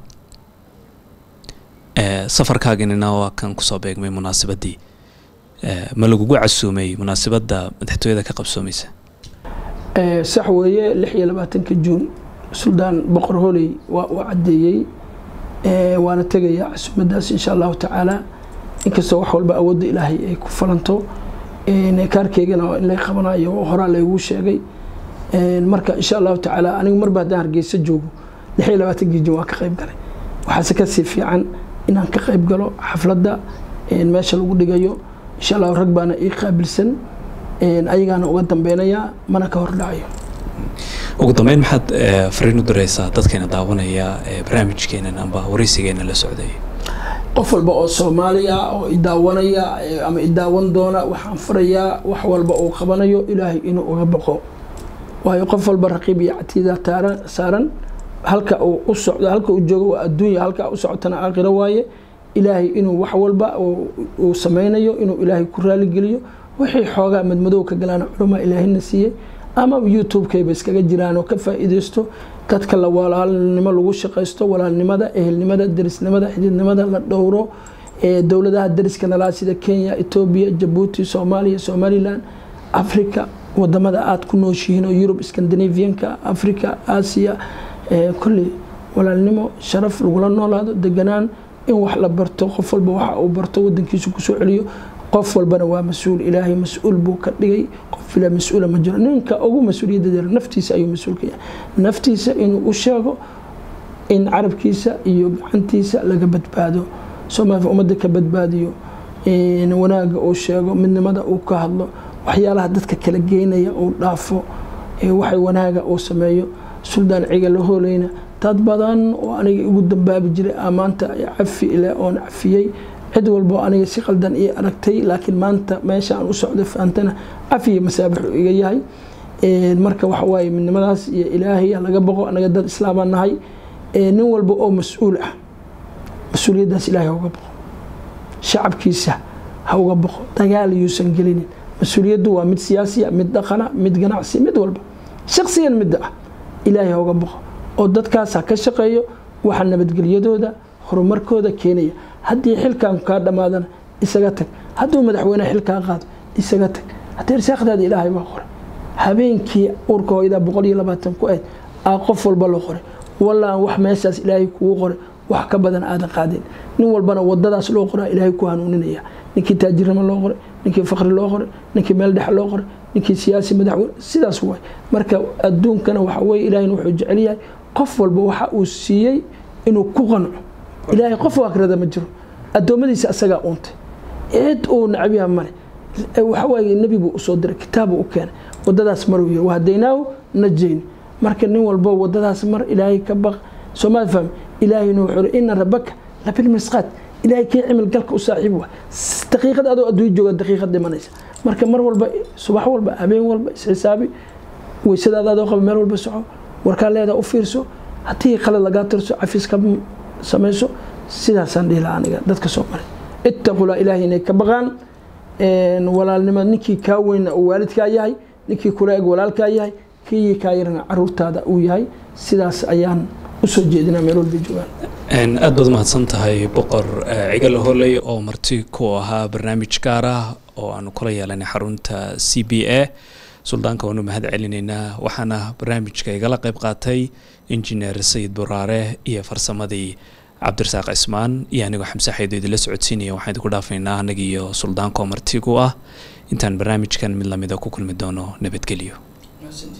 safarkaaginina waa kan kusoo beegmay munaasabaddii ma lagugu casuumay munaasabadda madaxtooyada ka qabsoomaysa sax weeye lix iyo labaatanka juun suldaan boqor holey waa uu caddeeyey waana tegayaa casuumadaas insha allahu tacaala inkastoo wax walba awoodda ilaahay ay ku falanto kaarkeygana in lay qabanayo horaa laygu sheegay marka insha allahu tacaala anigu marba haddaan hargeysa joogo lix iyo labaatankii juun waa ka qayb galay waxaase kasii fiican inaan ka qayb galo xafladda meesha lagu dhigayo insha allahu rag baana ii qaabilsan ayagaana uga dambeynayaa mana ka hordhacayo ugu dambeyn maxaad fariin u direysaa dadkeena daawanaya barnaamijkeenan amba wareysigeena la socday qof walba oo soomaaliya oo idaawanaya ama idaawan doona waxaan farayaa wax walba uu qabanayo ilaahay inuu uga baqo waayo qof walba raqiib iyo catiida saaran halka uu u socdo halka uu joogo waa adduunya halka u socotana aakhiro waaye ilaahay inuu wax walba uu sameynayo inuu ilaahay ku raaligeliyo wixii xoogaa madmadow ka galaan culamaa ilaahina siiyey ama youtube-kayba iskaga jiraan oo ka faa'iideysto dadka la walaalnimo lagu shaqaysto walaalnimada ehelnimada derisnimada xididnimada la dhowro dowladaha deriska nalaa sida kenya etoobiya jabuuti soomaaliya somalilan africa wadamada aada ku nooshihiin oo yurub scandinavianka africa aasiya kolley walaalnimo sharaf lagula noolaado deganaan in wax la barto qof walba waxa uu barto wadankiisu kusoo celiyo qof walbana waa mas-uul ilaahay mas-uul buu ka dhigay qof ila mas-uula ma jiro ninka ugu mas-uuliyadda dee naftiisa ayuu mas-uulka yahay naftiisa inuu u sheego in carabkiisa iyo gacantiisa laga badbaado soomaaliya ummadda ka badbaadiyo wanaaga uu sheego midnimada uu ka hadlo waxyaalaha dadka kala geynaya uu dhaafo waxay wanaaga uu sameeyo suldaan ciga la hooleyna dad badan oo aniga igu dambaabi jiray maanta cafi ile oon cafiyey cid walbo aniga si qaldan ii aragtay laakiin maanta meesha aan u socdo fahamtana cafiya masaabixu iga yahay marka waxa waaye midnimadaas iyo ilaahay laga boqo anaga dad islaamaa nahay nin walba oo mas-uul ah mas-uuliyaddaas ilaahay ha uga boqo shacabkiisa ha uga boqo dagaal yuusan gelinin mas-uuliyaddu waa mid siyaasiya mid dhaqana mid ganacsi mid walba shaqsigan midda ah ilaahay ha uga boqo oo dadkaas ha ka shaqeeyo waxa nabadgelyadooda horumarkooda keenaya haddii xilkan kaa dhammaadana isaga tag hadduu madaxweyne xilkaa qaado isaga tag haddii irsaaqdaada ilaahay baa qoray habeenkii uurka hooyada boqol iyo labaatan ku ayd aa qof walba loo qoray wallaan wax meeshaas ilaahay kugu qoray wax ka badan aadan qaadin nin walbana wadadaas loo qoraa ilaahay ku hanuuninaya ninkii taajirnimo loo qoray ninkii fakri loo qoray ninkii meel dhex loo qoray ninkii siyaasi madaxweyne sidaas waay marka adduunkana waxa weye ilaahayna wuxuu jecel yahay qof walba waxa uu siiyey inuu ku qanco ilaahay qof waakrada ma jiro addoommadiisa asagaa uuntay cid uu nacbiya male waxawaaye nebiguu usoo diray kitaabu u keenay wadadaas maruu yiri wahadaynaahu najayni marka nin walbo wadadaas mar ilaahay ka baq soomaali fahmi ilaahayna wuxuu iri ina rabbaka labilmisqaad ilaahay kii cimil galka u saaxiib waa daqiiqad adoo adduunya jooga daqiiqad dhimanaysa marka mar walba subax walba habeen walba isxisaabi weysadaada adoo qaba meel walba soco warkaa leedaa u fiirso haddii qalad lagaa tirso cafis ka samayso sidaasaan dhihi lahaa aniga dadka soo maray ittaqulaa ilaahay inay ka baqaan walaalnimo ninkii kaa weynna uu waalidkaa yahay ninkii kula eg walaalkaa yahay kii kaa yarana caruurtaada uu yahay sidaas ayaan usoo jeedinaa meel walba joogaan aad baad mahadsan tahay boqor cigal holey oo marti ku ahaa barnaamij gaar ah oo aanu kula yeelanay xarunta c b a suldaanka waanu mahad celinaynaa waxaana barnaamijka igala qayb qaatay injineer sayid buraare iyo farsamadii cabdirasaaq cismaan iyo anigoo xamse xaydo idinla socodsiinaya waxaan idinku dhaafaynaa annaga iyo suldaanka oo marti ku ah intaan barnaamijkan mid lamida ku kulmi doono nabadgelyo